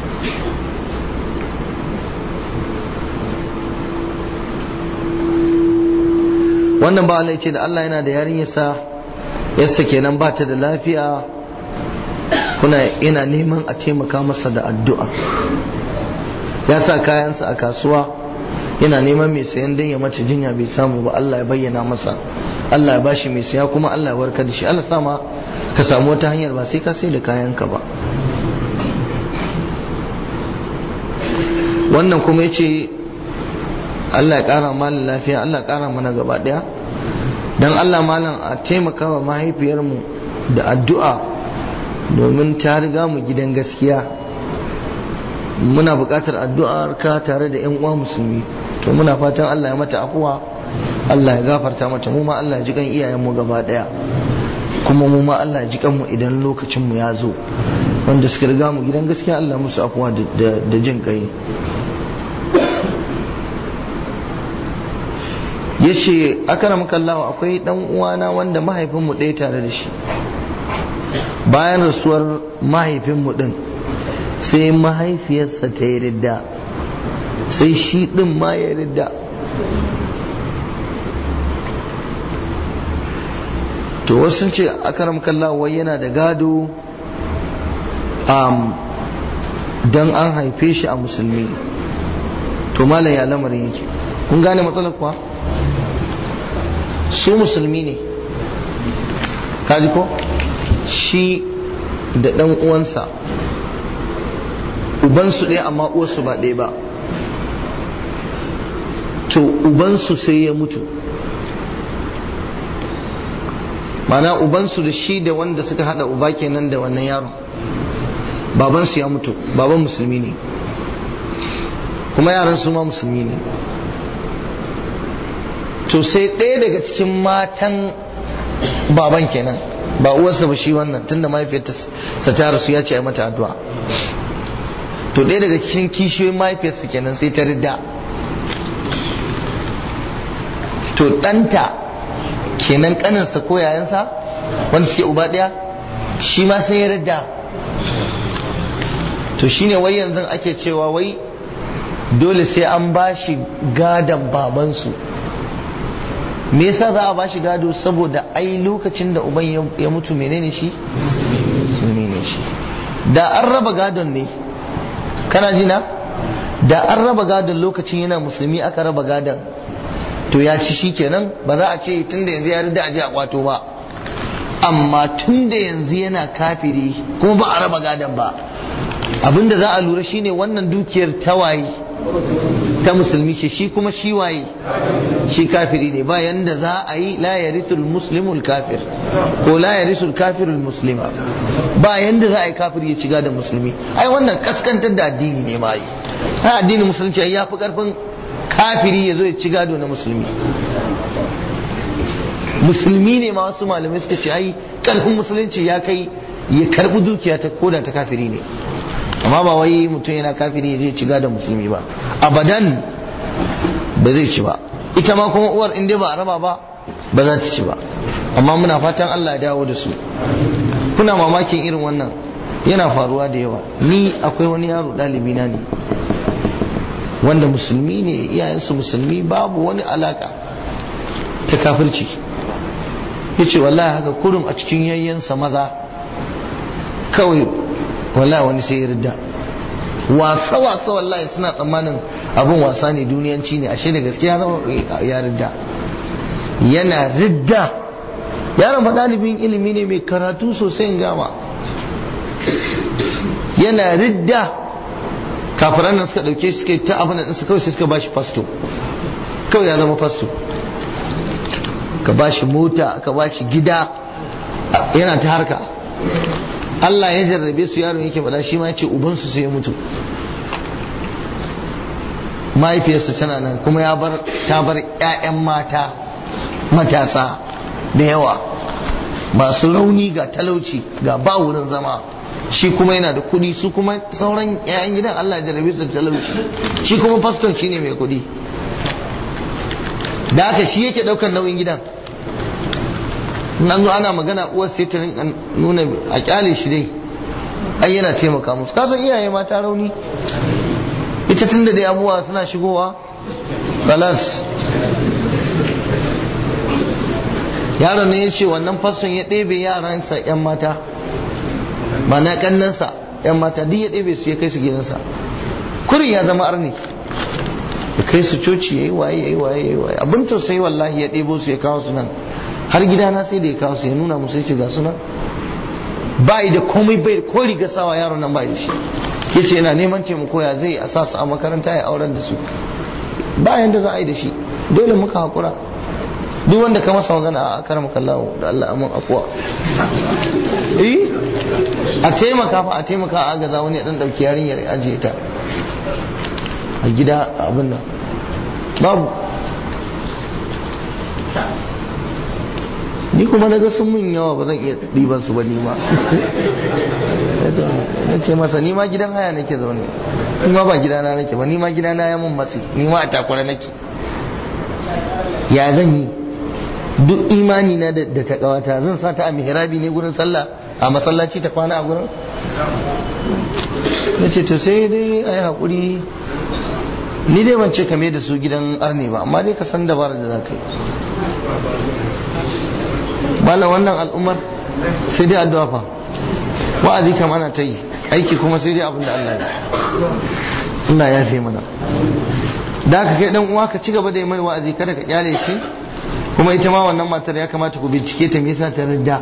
wannan ba Allah ce da Allah yana da yarinyarsa yassa kenan ba ta da lafiya kuna yana neman a taimaka masa da addu'a ya sa kayansa a kasuwa yana neman mai sayan don ya mace jinya bai samu ba Allah ya bayyana masa Allah ya bashi mai saya kuma Allah ya warkar da shi Allah sama ka samu wata hanyar ba sai ka sai da kayanka ba wannan kuma ya ce Allah ya ƙara malin lafiya Allah ya ƙara mana gaba ɗaya don Allah malam a taimaka wa mahaifiyarmu da addu'a domin ta riga mu gidan gaskiya muna buƙatar addu'ar ka tare da 'yan uwa musulmi to muna fatan Allah ya mata afuwa Allah ya gafarta mata mu ma Allah ya ji kan iyayenmu gaba ɗaya kuma mu ma Allah ya ji kanmu idan lokacin mu ya zo wanda suka riga mu gidan gaskiya Allah musu afuwa da jin kai ya ce akaramka Allah akwai dan uwana wanda mahaifinmu ɗaya tare da shi bayan rasuwar mahaifinmu ɗin sai mahaifiyarsa ta yi ridda sai shi ɗin ma ya ridda to wasu sun ce akaram kallahu wai yana da gado don an haife shi a musulmi to malam ya lamarin yake kun gane matsalar kuwa su musulmi ne kaji ko shi da ɗan uwansa ubansu ɗaya amma uwarsu ba ɗaya ba to ubansu sai ya mutu mana ubansu da shi da wanda suka hada uba kenan da wannan yaron babansu ya mutu baban musulmi ne kuma yaran su ma musulmi ne to sai ɗaya daga cikin matan baban kenan ba uwarsa ba shi wannan tunda mahaifiyarsa ta rasu ya ce a mata addu'a to ɗaya daga cikin kishiyoyin mahaifiyarsa kenan sai ta ridda to ɗanta kenan ƙaninsa ko yayansa wanda suke uba ɗaya shi ma sai ya ridda to shine wai yanzu ake cewa wai dole sai an bashi gadon babansu me yasa za a bashi gado saboda ai lokacin da uban ya mutu menene shi musulmi ne shi da an raba gadon ne kana ji na da an raba gadon lokacin yana musulmi aka raba gadon to ya ci shi kenan ba za a ce tun da yanzu ya rida aje a kwato ba amma tun da yanzu yana kafiri kuma ba a raba gadon ba abinda za a lura shine wannan dukiyar tawaye ta musulmi ce shi kuma shi waye shi kafiri ne ba yanda za a yi la yarithul muslimul kafir ko la yarithul kafirul muslima ba yanda za a yi kafiri ya ciga da musulmi ai wannan kaskantar da addini ne ma yi ai addinin musulunci ya fi karfin kafiri ya zo ya ci gado na musulmi musulmi ne ma wasu malamai suka ce ai karfin musulunci ya kai ya karbi dukiya ta koda ta kafiri ne amma ba wai mutum yana kafiri ya je ci da musulmi ba abadan ba zai ci ba ita ma kuma uwar in dai ba a raba ba ba za ta ci ba amma muna fatan Allah ya dawo da su kuna mamakin irin wannan yana faruwa da yawa ni akwai wani yaro ɗalibi na ne wanda musulmi ne iyayensu musulmi babu wani alaka ta kafirci yace wallahi haka kurum a cikin yayyansa maza kawai wallahi wani sai ya ridda wasa wasa wallahi suna tsammanin abin wasa ne duniyanci ne ashe da gaskiya zama ya ridda yana ridda yaron fa ɗalibin ilimi ne mai karatu sosai in gama yana ridda kafiran nan suka ɗauke shi suka ta abin da su kawai sai suka bashi fasto kawai ya zama fasto ka bashi mota ka bashi gida yana ta harka Allah ya jarrabe su yaron yake faɗa shi ma yace ubansu sai ya mutu mahaifiyarsa tana nan kuma ya bar ta bar ƴaƴan mata matasa da yawa masu rauni ga talauci ga ba wurin zama shi kuma yana da kuɗi su kuma sauran ƴaƴan gidan Allah ya jarrabe su da talauci shi kuma faston shine mai kuɗi da haka shi yake ɗaukar nauyin gidan nan zo ana magana uwar sai ta rinka nuna a kyale shi dai ai yana taimaka musu kasan iyaye mata rauni ita tunda dai abubuwa suna shigowa galas yaron ne ya ce wannan fasson ya ɗebe yaransa yan mata ba na kannansa yan mata duk ya ɗebe su ya kai su gidansa kurin ya zama arni ya kai su coci ya yi waye ya yi waye ya yi waye abin tausayi wallahi ya ɗebo su ya kawo su nan har gidana sai da ya kawo su ya nuna musu yace ga suna bai da komai bai ko riga sawa yaron nan bai da shi yace yana neman taimako ya zai a sa su a makaranta ya auren da su ba yanda za a yi da shi dole muka hakura duk wanda ka masa magana a karama kallahu da Allah amin akwa eh a taimaka fa a taimaka a agaza wani ya dan dauki yarinyar ya ajiye ta a gida abin nan babu ni kuma na ga sun mun yawa ba zan iya ɗiban su ba ni ma na ce masa ni ma gidan haya nake zaune ni ma ba gidana nake ba ni ma gidana ya mun matsi ni ma a takura nake ya zan yi duk imani na da ta kawata zan sa ta a mihrabi ne gurin sallah a masallaci ta kwana a gurin na ce to sai dai a yi haƙuri ni dai ban ce kame da su gidan arne ba amma dai ka san dabarar da za ka yi bala wannan al'ummar sai dai addu'a fa wa'azi kam ana ta yi aiki kuma sai dai abin da Allah ya Allah ya fi mana da haka kai dan uwa ka ci gaba da yi mai wa'azi kada ka kyale shi kuma ita ma wannan matar ya kamata ku bincike ta me yasa ta radda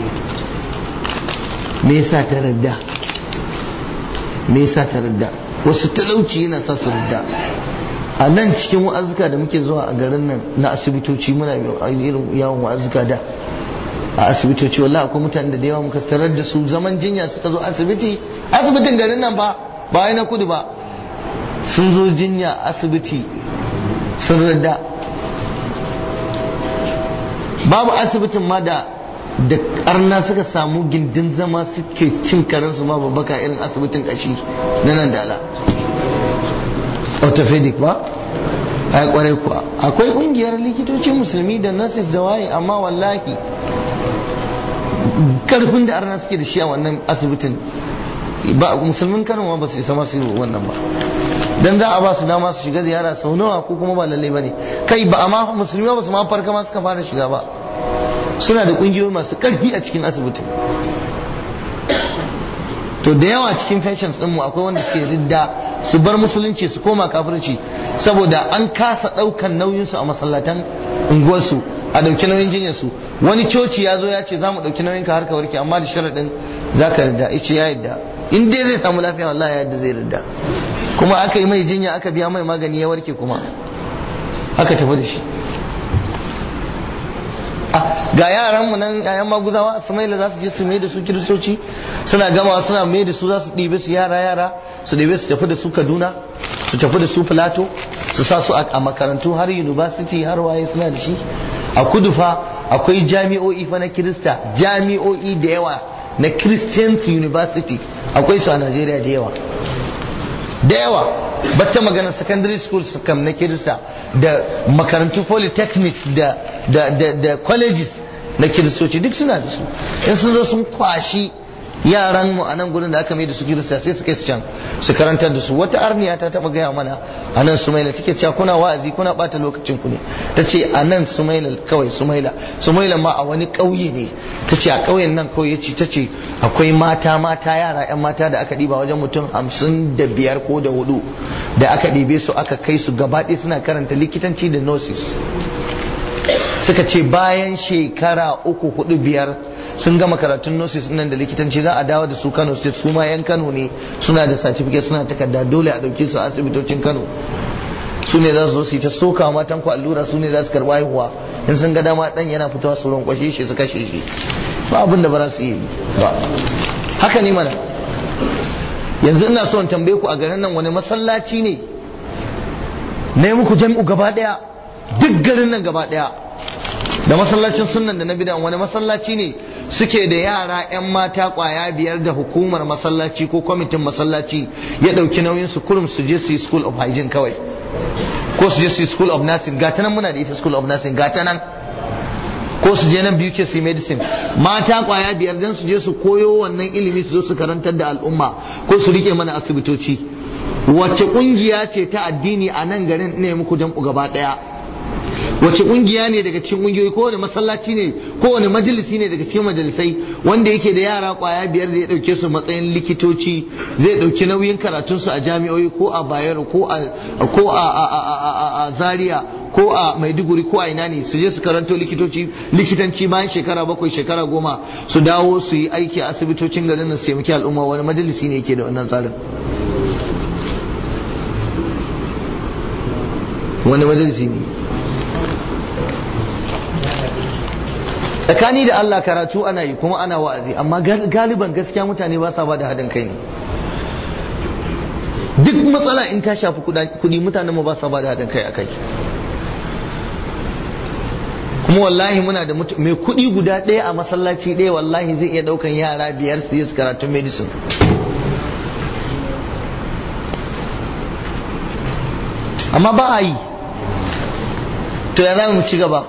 me yasa ta radda me yasa ta radda wasu talauci yana sa su radda a nan cikin wa'azuka da muke zuwa a garin nan na asibitoci muna irin yawon wa'azuka da a asibitoci wallahi akwai mutane da yawa muka tarar da su zaman jinya suka zo asibiti asibitin garin nan ba ba wai na kudu ba sun zo jinya asibiti sun radda babu asibitin ma da da karna suka samu gindin zama suke cin karansu ma babbaka irin asibitin kashi na nan dala orthopedic ba ai kwarai kuwa akwai kungiyar likitocin musulmi da nurses da waye amma wallahi karfin da arna suke da shi a wannan asibitin ba musulmin kano ma ba su isa masu wannan ba dan za a ba su dama su shiga ziyara sau nawa ko kuma ba lalle bane kai ba amma musulmi ba su ma farka ma suka fara shiga ba suna da kungiyoyi masu karfi a cikin asibitin to da yawa cikin fashions din mu akwai wanda suke ridda su bar musulunci su koma kafirci saboda an kasa daukan nauyin su a masallatan unguwarsu a dauki nauyin jinyar su wani coci ya zo ya ce za mu dauki nauyin ka har ka warke amma da sharadin zaka ridda ice ya yadda in dai zai samu lafiya wallahi ya yadda zai ridda kuma aka yi mai jinya aka biya mai magani ya warke kuma aka tafi da shi ga yaran mu nan yayan maguzawa su maila za su je su mai da su kiristoci suna gama suna mai da su za su ɗibe su yara yara su ɗibe su tafi da su kaduna su tafi da su filato su sa su a makarantu har university har waye suna da shi a kudu fa akwai jami'o'i fa na kirista jami'o'i da yawa na christian university akwai su a najeriya da yawa da yawa bata magana secondary schools kam na kirista da makarantu polytechnics da, da, da, da colleges na kiristoci duk suna da su in sun zo sun kwashi yaran mu a nan gurin da aka mai da su kirista sai su kai su can su karantar da su wata arniya ta taba gaya mana a nan sumaila take cewa kuna wa'azi kuna bata lokacin ku ne ta ce a nan sumaila kawai sumaila sumaila ma a wani ƙauye ne ta ce a ƙauyen nan kawai ce ta ce akwai mata mata yara yan mata da aka ɗiba wajen mutum hamsin da biyar ko da hudu da aka ɗibe su aka kai su gaba ɗaya suna karanta likitanci da nurses suka ce bayan shekara uku hudu biyar sun gama karatun nurses nan da likitanci za a dawo da su Kano state su ma yan Kano ne suna da certificate suna takarda dole a dauke su a asibitocin Kano su ne za su zo su yi ta soka matan ku allura su ne za su karba haihuwa in sun ga dama dan yana fitowa su ron kwashe shi su kashe shi ba abin da ba za su yi ba haka ne mana yanzu ina so in tambaye ku a garin nan wani masallaci ne na yi muku jam'u gaba daya duk garin nan gaba daya da masallacin sunan da na bidan wani masallaci ne suke da yara 'yan mata kwaya biyar da hukumar masallaci ko kwamitin masallaci ya ɗauki nauyin su kurum su je su yi school of hygiene kawai ko su je su yi school of nursing gata nan muna da ita school of nursing gata nan ko su je nan biyu ke su yi medicine mata kwaya biyar don su je su koyo wannan ilimi su zo su karantar da al'umma ko su rike mana asibitoci wacce kungiya ce ta addini a nan garin ne muku jam'u gaba daya wace kungiya ne daga cikin kungiyoyi ko wani masallaci ne ko wani majalisi ne daga cikin majalisai wanda yake da yara kwaya biyar da ya dauke su matsayin likitoci zai dauki nauyin karatun su a jami'o'i ko a Bayero ko a ko a a Zaria ko a Maiduguri ko a ina ne su je su karanto likitoci likitanci bayan shekara bakwai shekara goma su dawo su yi aiki a asibitocin garin nan su taimaki al'umma wani majalisi ne yake da wannan tsarin wani majalisi ne tsakani da Allah karatu ana yi kuma ana wa'azi amma galiban gaskiya mutane ba sa ba da haɗin kai ne duk matsala in ta shafi kuɗi mutanen mu ba sa ba da haɗin kai a kai kuma wallahi muna da mai kuɗi guda ɗaya a masallaci ɗaya wallahi zai iya ɗaukan yara biyar su yi su karatun medicine amma ba a yi to ya za mu ci gaba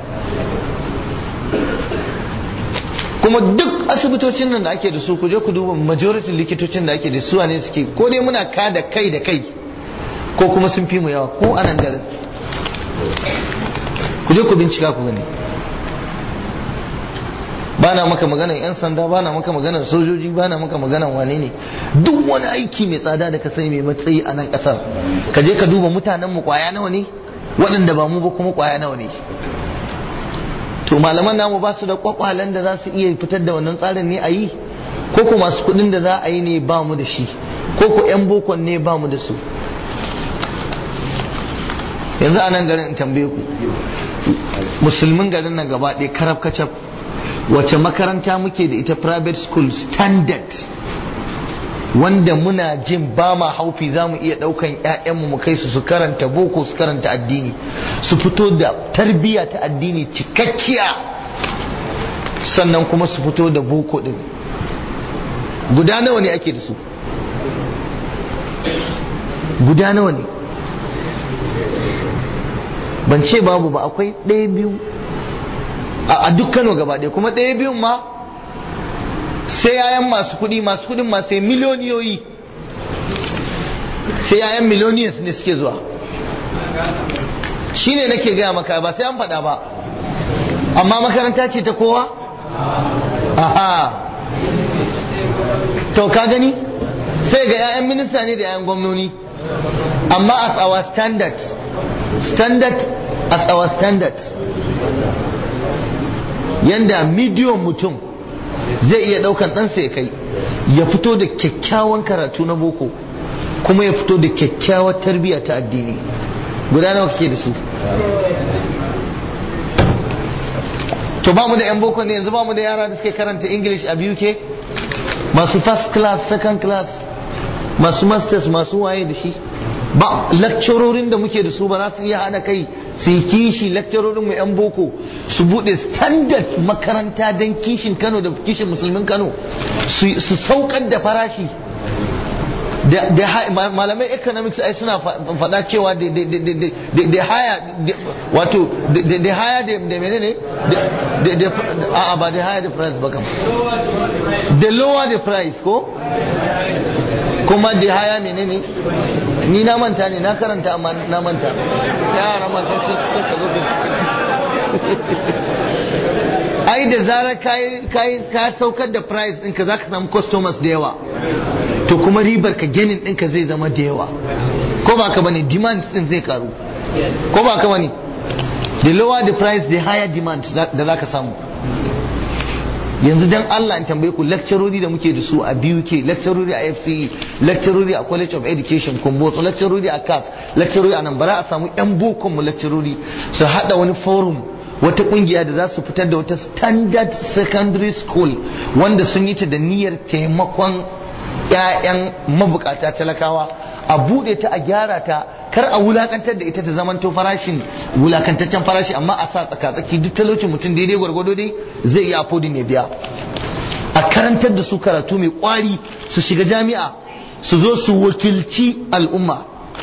kuma duk asibitocin nan da ake da su ku je ku duba majority likitocin da ake da su ne suke ko dai muna ka da kai da kai ko kuma sun fi mu yawa ko a nan garin ku je ku bincika ku gani bana maka maganar yan sanda bana maka maganar sojoji bana maka maganar wane ne duk wani aiki mai tsada da ka sani mai matsayi a nan kasar ka je ka duba mutanen mu kwaya nawa ne waɗanda ba mu ba kuma kwaya nawa ne to malaman namu ba su da kwakwalen da za su iya fitar da wannan tsarin ne a yi ko ko masu kuɗin da za a yi ne ba mu da shi ko ko yan bokon ne ba mu da su yanzu a nan garin in tambaye ku musulmin garin nan gaba ɗaya karab kacab wace makaranta muke da ita private school standard wanda muna jin ba ma haufi za mu iya ɗaukan 'ya'yanmu mu kai su su karanta boko su karanta addini su fito da tarbiyya ta addini cikakkiya sannan kuma su fito da boko ɗin guda nawa ne ake da su guda nawa ne ban ce babu ba akwai ɗaya biyu a duk Kano gaba ɗaya kuma ɗaya biyun ma sai yayan masu kuɗi masu kuɗin ma sai miliyoniyoyi sai yayan miliyoniyas ne suke zuwa shi ne nake gaya maka ba sai an faɗa ba amma makaranta ce ta kowa aha to ka gani sai ga yayan minista ne da yayan gwamnoni amma as our standard standard as our standard yanda midiyon mutum zai iya daukan ɗansa ya kai ya fito da kyakkyawan karatu na boko kuma ya fito da kyakkyawar tarbiyya ta addini guda nawa kake da su to ba mu da yan boko ne yanzu ba mu da yara da suke karanta english a uk masu first class second class masu masters masu waye da shi ba lakcarorin da muke da su ba za su iya hada kai su yi kishi lakcarorin mu yan boko su bude standard makaranta don kishin Kano da kishin musulmin Kano su saukar da farashi da malamai economics ai suna faɗa cewa da haya wato da haya da menene a ba da haya da price ba kam da lower the price ko kuma da haya menene ni na manta ne na karanta amma na manta yara ma kai ka zo ai da zarar ka saukar da price ɗinka za ka samu customers da yawa to kuma ribar ka genin ɗinka zai zama da yawa ko ba ka bane demand ɗin zai karu ko ba ka bane the lower the price the higher demand da za ka samu yanzu dan Allah in tambaye ku lecturori da muke da su a BUK lecturori a FCE lecturori a College of Education Kumbotso lecturori a CAS lecturori a nan bara a samu yan bokon mu lecturori su hada wani forum wata kungiya da za su fitar da wata standard secondary school wanda sun yi ta da niyyar taimakon 'ya'yan mabukata talakawa a bude ta a gyara ta kar a wulakantar da ita ta zamanto farashin wulakantaccen farashi amma a sa tsaka-tsaki duk talaucin mutum daidai gwargwado dai zai yi afodin ya biya a karantar da su karatu mai kwari su shiga jami'a su zo su wakilci al'umma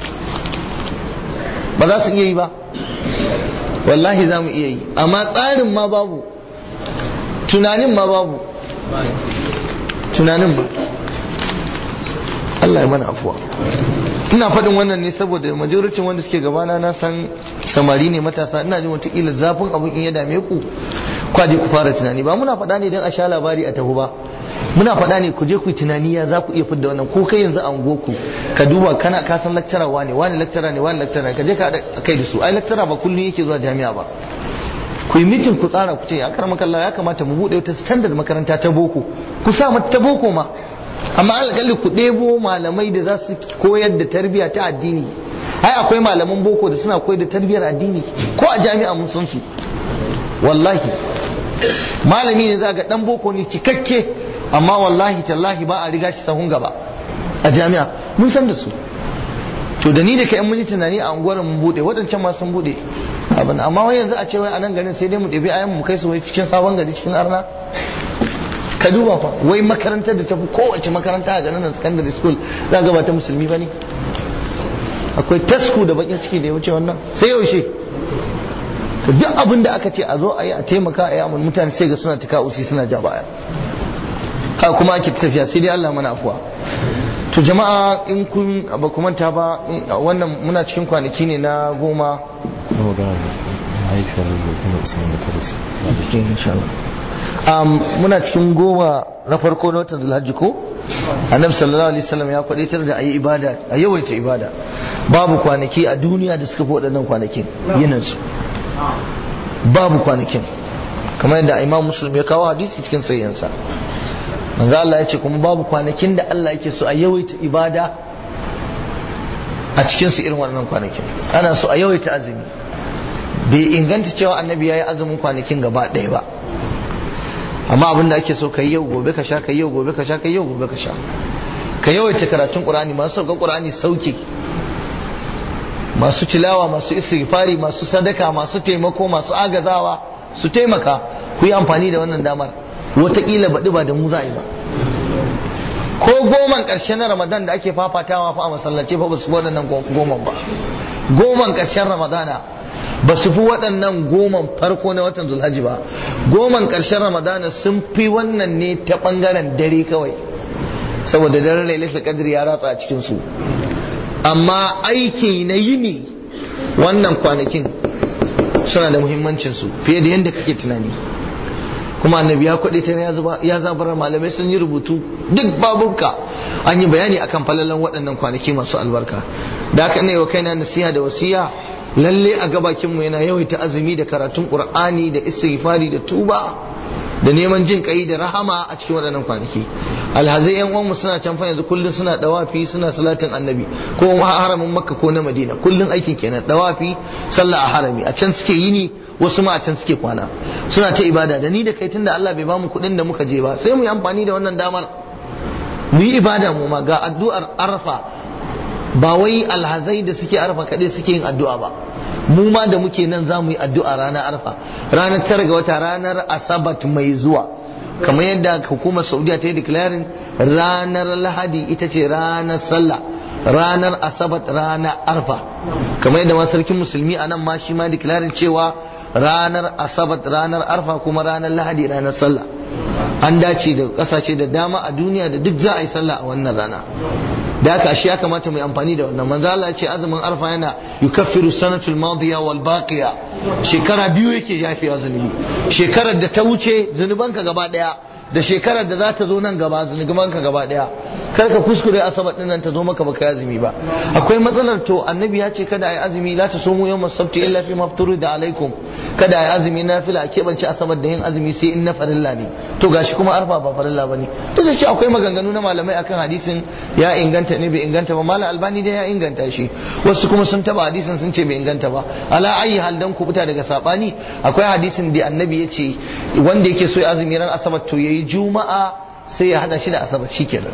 ba za su iya yi ba wallahi za mu iya yi amma tsarin ma babu tunanin ma babu tunanin ba Allah ya mana afuwa ina faɗin wannan ne saboda majoritin wanda suke gabana na san samari ne matasa ina jin watakila zafin abin in ya dame ku kwaje ku fara tunani ba muna faɗa ne don a sha labari a tahu ba muna faɗa ne ku je ku yi tunani ya za ku iya fidda wannan ko kai yanzu a ku ka duba kana ka san lecturer wane wani lecturer ne wani lecturer ka je ka kai da su ai lecturer ba kullum yake zuwa jami'a ba ku yi mitin ku tsara ku ce ya karama kalla ya kamata mu buɗe wata standard makaranta ta boko ku sa mata ta boko ma amma alƙalli ku ɗebo malamai da za su koyar da tarbiyya ta addini ai akwai malaman boko da suna koyar da tarbiyyar addini ko a jami'a mun san su wallahi malami ne za ga dan boko ne cikakke amma wallahi tallahi ba a riga shi sahun gaba a jami'a mun san da su to da ni da kai mun yi tunani a unguwar mun bude waɗancan ma sun bude abin amma wai yanzu a ce wai a nan ganin sai dai mu ɗebi ayan mu kai su wai cikin sabon gari cikin arna ka duba fa wai makarantar da tafi kowace makaranta a garin nan secondary school za ga ba ta musulmi ba ne akwai tasku da bakin ciki da ya wuce wannan sai yaushe duk abin da aka ce a zo a yi a taimaka a yi amma mutane sai ga suna tuka usi suna ja baya ka kuma ake tafiya sai dai Allah mana afuwa to jama'a in kun ba ku manta ba wannan muna cikin kwanaki ne na goma mahaifiyar da kuma usman da ta rasu muna cikin goma na farko na watan zulhajji ko annabi sallallahu alaihi wasallam ya kwadaitar da ayi ibada a yawaita ibada babu kwanaki a duniya da suka fi waɗannan kwanakin yinansu babu kwanakin kamar yadda imam muslim ya kawo hadisi cikin sayyansa manzo Allah ya ce kuma babu kwanakin da Allah yake so a yawaita ibada a cikin su irin wannan kwanakin ana so a yawaita azumi bai inganta cewa annabi ya yi azumin kwanakin gaba ɗaya ba amma abin da ake so ka yi yau gobe ka sha ka yi yau gobe ka sha ka yi yau gobe ka sha ka yawaita karatun qur'ani masu sauka qur'ani sauke masu tilawa masu istighfari masu sadaka masu taimako masu agazawa su taimaka ku yi amfani da wannan damar wataƙila baɗi ba da mu za a yi ba ko goman ƙarshen na ramadan da ake fafatawa fa a masallaci fa ba su fi waɗannan goman ba goman ƙarshen ramadana ba su fi waɗannan goman farko na watan zulhaji ba goman ƙarshen ramadana sun fi wannan ne ta ɓangaren dare kawai saboda daren lailatul qadr ya ratsa a cikin su amma aiki na yini wannan kwanakin suna da muhimmancin su fiye da yadda kake tunani kuma annabi ya kwaɗe ta ya zabar malamai sun yi rubutu duk babuka an yi bayani akan falalan waɗannan kwanaki masu albarka da haka ne wa kaina nasiha da wasiya lalle a gabakin mu yana yawaita azumi da karatun qur'ani da istighfari da tuba da neman jin kai da rahama a cikin waɗannan kwanaki alhazai yan uwanmu suna can fa yanzu kullun suna dawafi suna salatin annabi ko haramin makka ko na madina kullun aikin kenan dawafi sallah a harami a can suke yini wasu ma a can suke kwana suna ta ibada da ni da kai tunda Allah bai bamu kuɗin da muka je ba sai mu yi amfani da wannan damar mu yi ibada mu ma ga addu'ar arfa ba wai alhazai da suke arfa kaɗai suke yin addu'a ba mu ma da muke nan za mu yi addu'a ranar arfa ranar tara ga wata ranar asabat mai zuwa kamar yadda hukumar saudiya ta yi declaring ranar lahadi ita ce ranar sallah ranar asabat ranar arfa kamar yadda ma sarkin musulmi a nan ma shi ma declaring cewa ranar asabat ranar arfa kuma ranar lahadi ranar sallah an dace da kasashe da dama a duniya da duk za a yi sallah a wannan rana da haka ashe ya kamata mu yi amfani da wannan manzo Allah ya ce azumin arfa yana yukaffiru sanatul madiya wal baqiya shekara biyu yake yafewa zunubi shekarar da ta wuce zunubanka gaba daya da shekarar da za ta zo nan gaba zunubanka gaba daya kar ka kuskure asabar din nan ta zo maka baka azumi ba akwai matsalar to annabi ya ce kada ayi azumi la tasumu yawm as-sabt illa fi mafturu da alaikum kada ayi azumi nafila a keɓance asabar da yin azumi sai in na farilla ne to gashi kuma arfa ba farilla bane duk da shi akwai maganganu na malamai akan hadisin ya inganta ne bai inganta ba malam albani dai ya inganta shi wasu kuma sun taba hadisin sun ce bai inganta ba ala ayi hal dan ku fita daga sabani akwai hadisin da annabi ya ce wanda yake so ya azumi ran asabar to yayi juma'a sai ya hada shi da asabar shikenan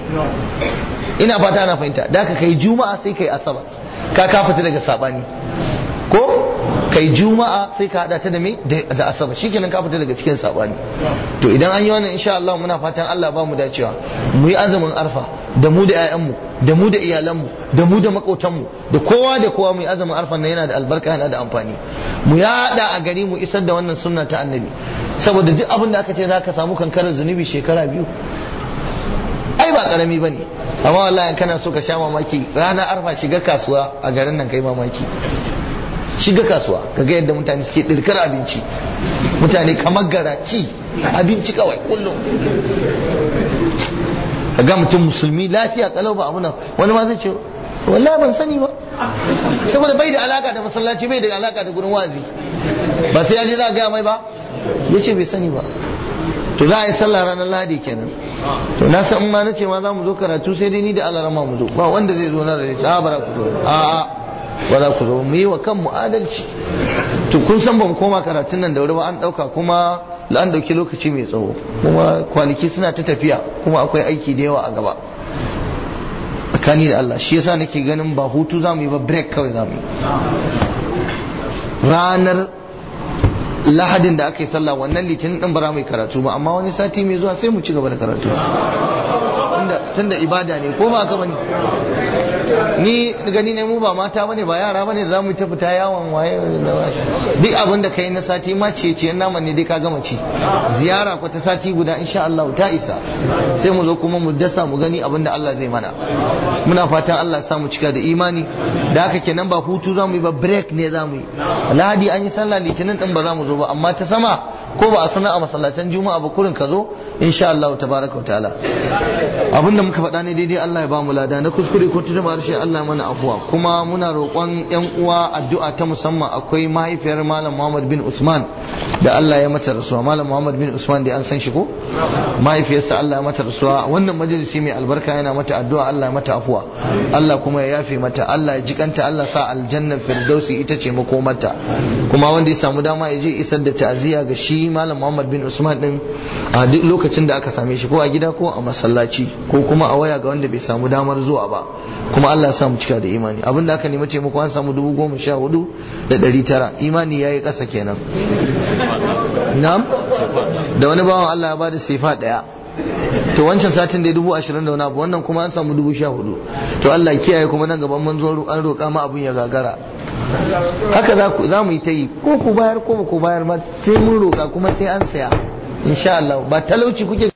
ina fata ana fahimta da ka kai juma'a sai kai asabar ka ka fita daga sabani ko kai juma'a sai ka hada ta da me da asabar shikenan ka fita daga cikin sabani to idan an yi wannan insha Allah muna fatan Allah ba mu dacewa mu yi azumin arfa da mu da ƴaƴanmu da mu da iyalanmu da mu da makotanmu da kowa da kowa mu yi azumin arfa nan yana da albarka yana da amfani mu yada a gari mu isar da wannan sunna ta annabi saboda duk abin da aka ce zaka samu kankarar zunubi shekara biyu ai ba karami bane amma wallahi kana so ka sha mamaki ranar arfa shiga kasuwa a garin nan kai mamaki shiga kasuwa kaga yadda mutane suke ɗirkar abinci mutane kamar garaci abinci kawai kullum kaga mutum musulmi lafiya kalau ba abu nan wani ma zai ce wallahi ban sani ba saboda bai da alaka da masallaci bai da alaka da gurin wazi ba sai ya je za a gaya mai ba ya ce bai sani ba to za a yi sallah ranar ladi kenan to na san ma na ce ma za mu zo karatu sai dai ni da Allah rama mu zo ba wanda zai zo na da ya ce a bara ku zo a'a ba za ku zo mu yi wa kanmu adalci to kun san ba mu koma karatun nan da wuri ba an dauka kuma la an dauki lokaci mai tsawo kuma kwanaki suna ta tafiya kuma akwai aiki da yawa a gaba tsakani da Allah shi yasa nake ganin ba hutu za mu yi ba break kawai za mu yi ranar lahadin da aka yi sallah wannan litinin din ba za mu yi karatu ba amma wani sati mai zuwa sai mu ci gaba da karatu tunda ibada ne ko ba haka bane ni gani ne mu ba mata bane ba yara bane za mu ta fita yawon waye da waye duk abin da kai na sati ma ce ce naman ne dai ka gama ci ziyara ko ta sati guda insha Allah ta isa sai mu zo kuma mu dasa mu gani abin da Allah zai mana muna fatan Allah ya mu cika da imani da haka kenan ba hutu za mu yi ba break ne za mu yi lahadi an yi sallah litinin din ba za mu zo ba amma ta sama ko ba a sanar a masallatan juma'a ba kurin ka zo insha Allah tabaraka wa ta'ala abinda muka faɗa ne daidai Allah ya ba mu lada na kuskure ko tuta harshe Allah mana afuwa kuma muna roƙon yan uwa addu'a ta musamman akwai mahaifiyar malam Muhammad bin Usman da Allah ya mata rasuwa malam Muhammad bin Usman da an san shi ko mahaifiyarsa Allah ya mata rasuwa wannan majalisi mai albarka yana mata addu'a Allah ya mata afuwa Allah kuma ya yafe mata Allah ya jikanta Allah sa aljanna firdausi ita ce makomarta kuma wanda ya samu dama ya je isar da ta'aziyya ga shi malam Muhammad bin Usman din a duk lokacin da aka same shi ko a gida ko a masallaci ko kuma a waya ga wanda bai samu damar zuwa ba kuma Allah ya sa mu cika da imani abinda aka nemi taimako an samu dubu goma sha hudu da ɗari tara imani ya yi ƙasa kenan na'am da wani bawan Allah ya ba da sifa ɗaya to wancan satin da dubu ashirin da wani abu wannan kuma an samu dubu sha hudu to Allah kiyaye kuma nan gaban mun zo an roƙa ma abun ya gagara haka za mu yi ta yi ko ku bayar ko ku bayar ma sai mun roƙa kuma sai an saya insha Allah ba talauci kuke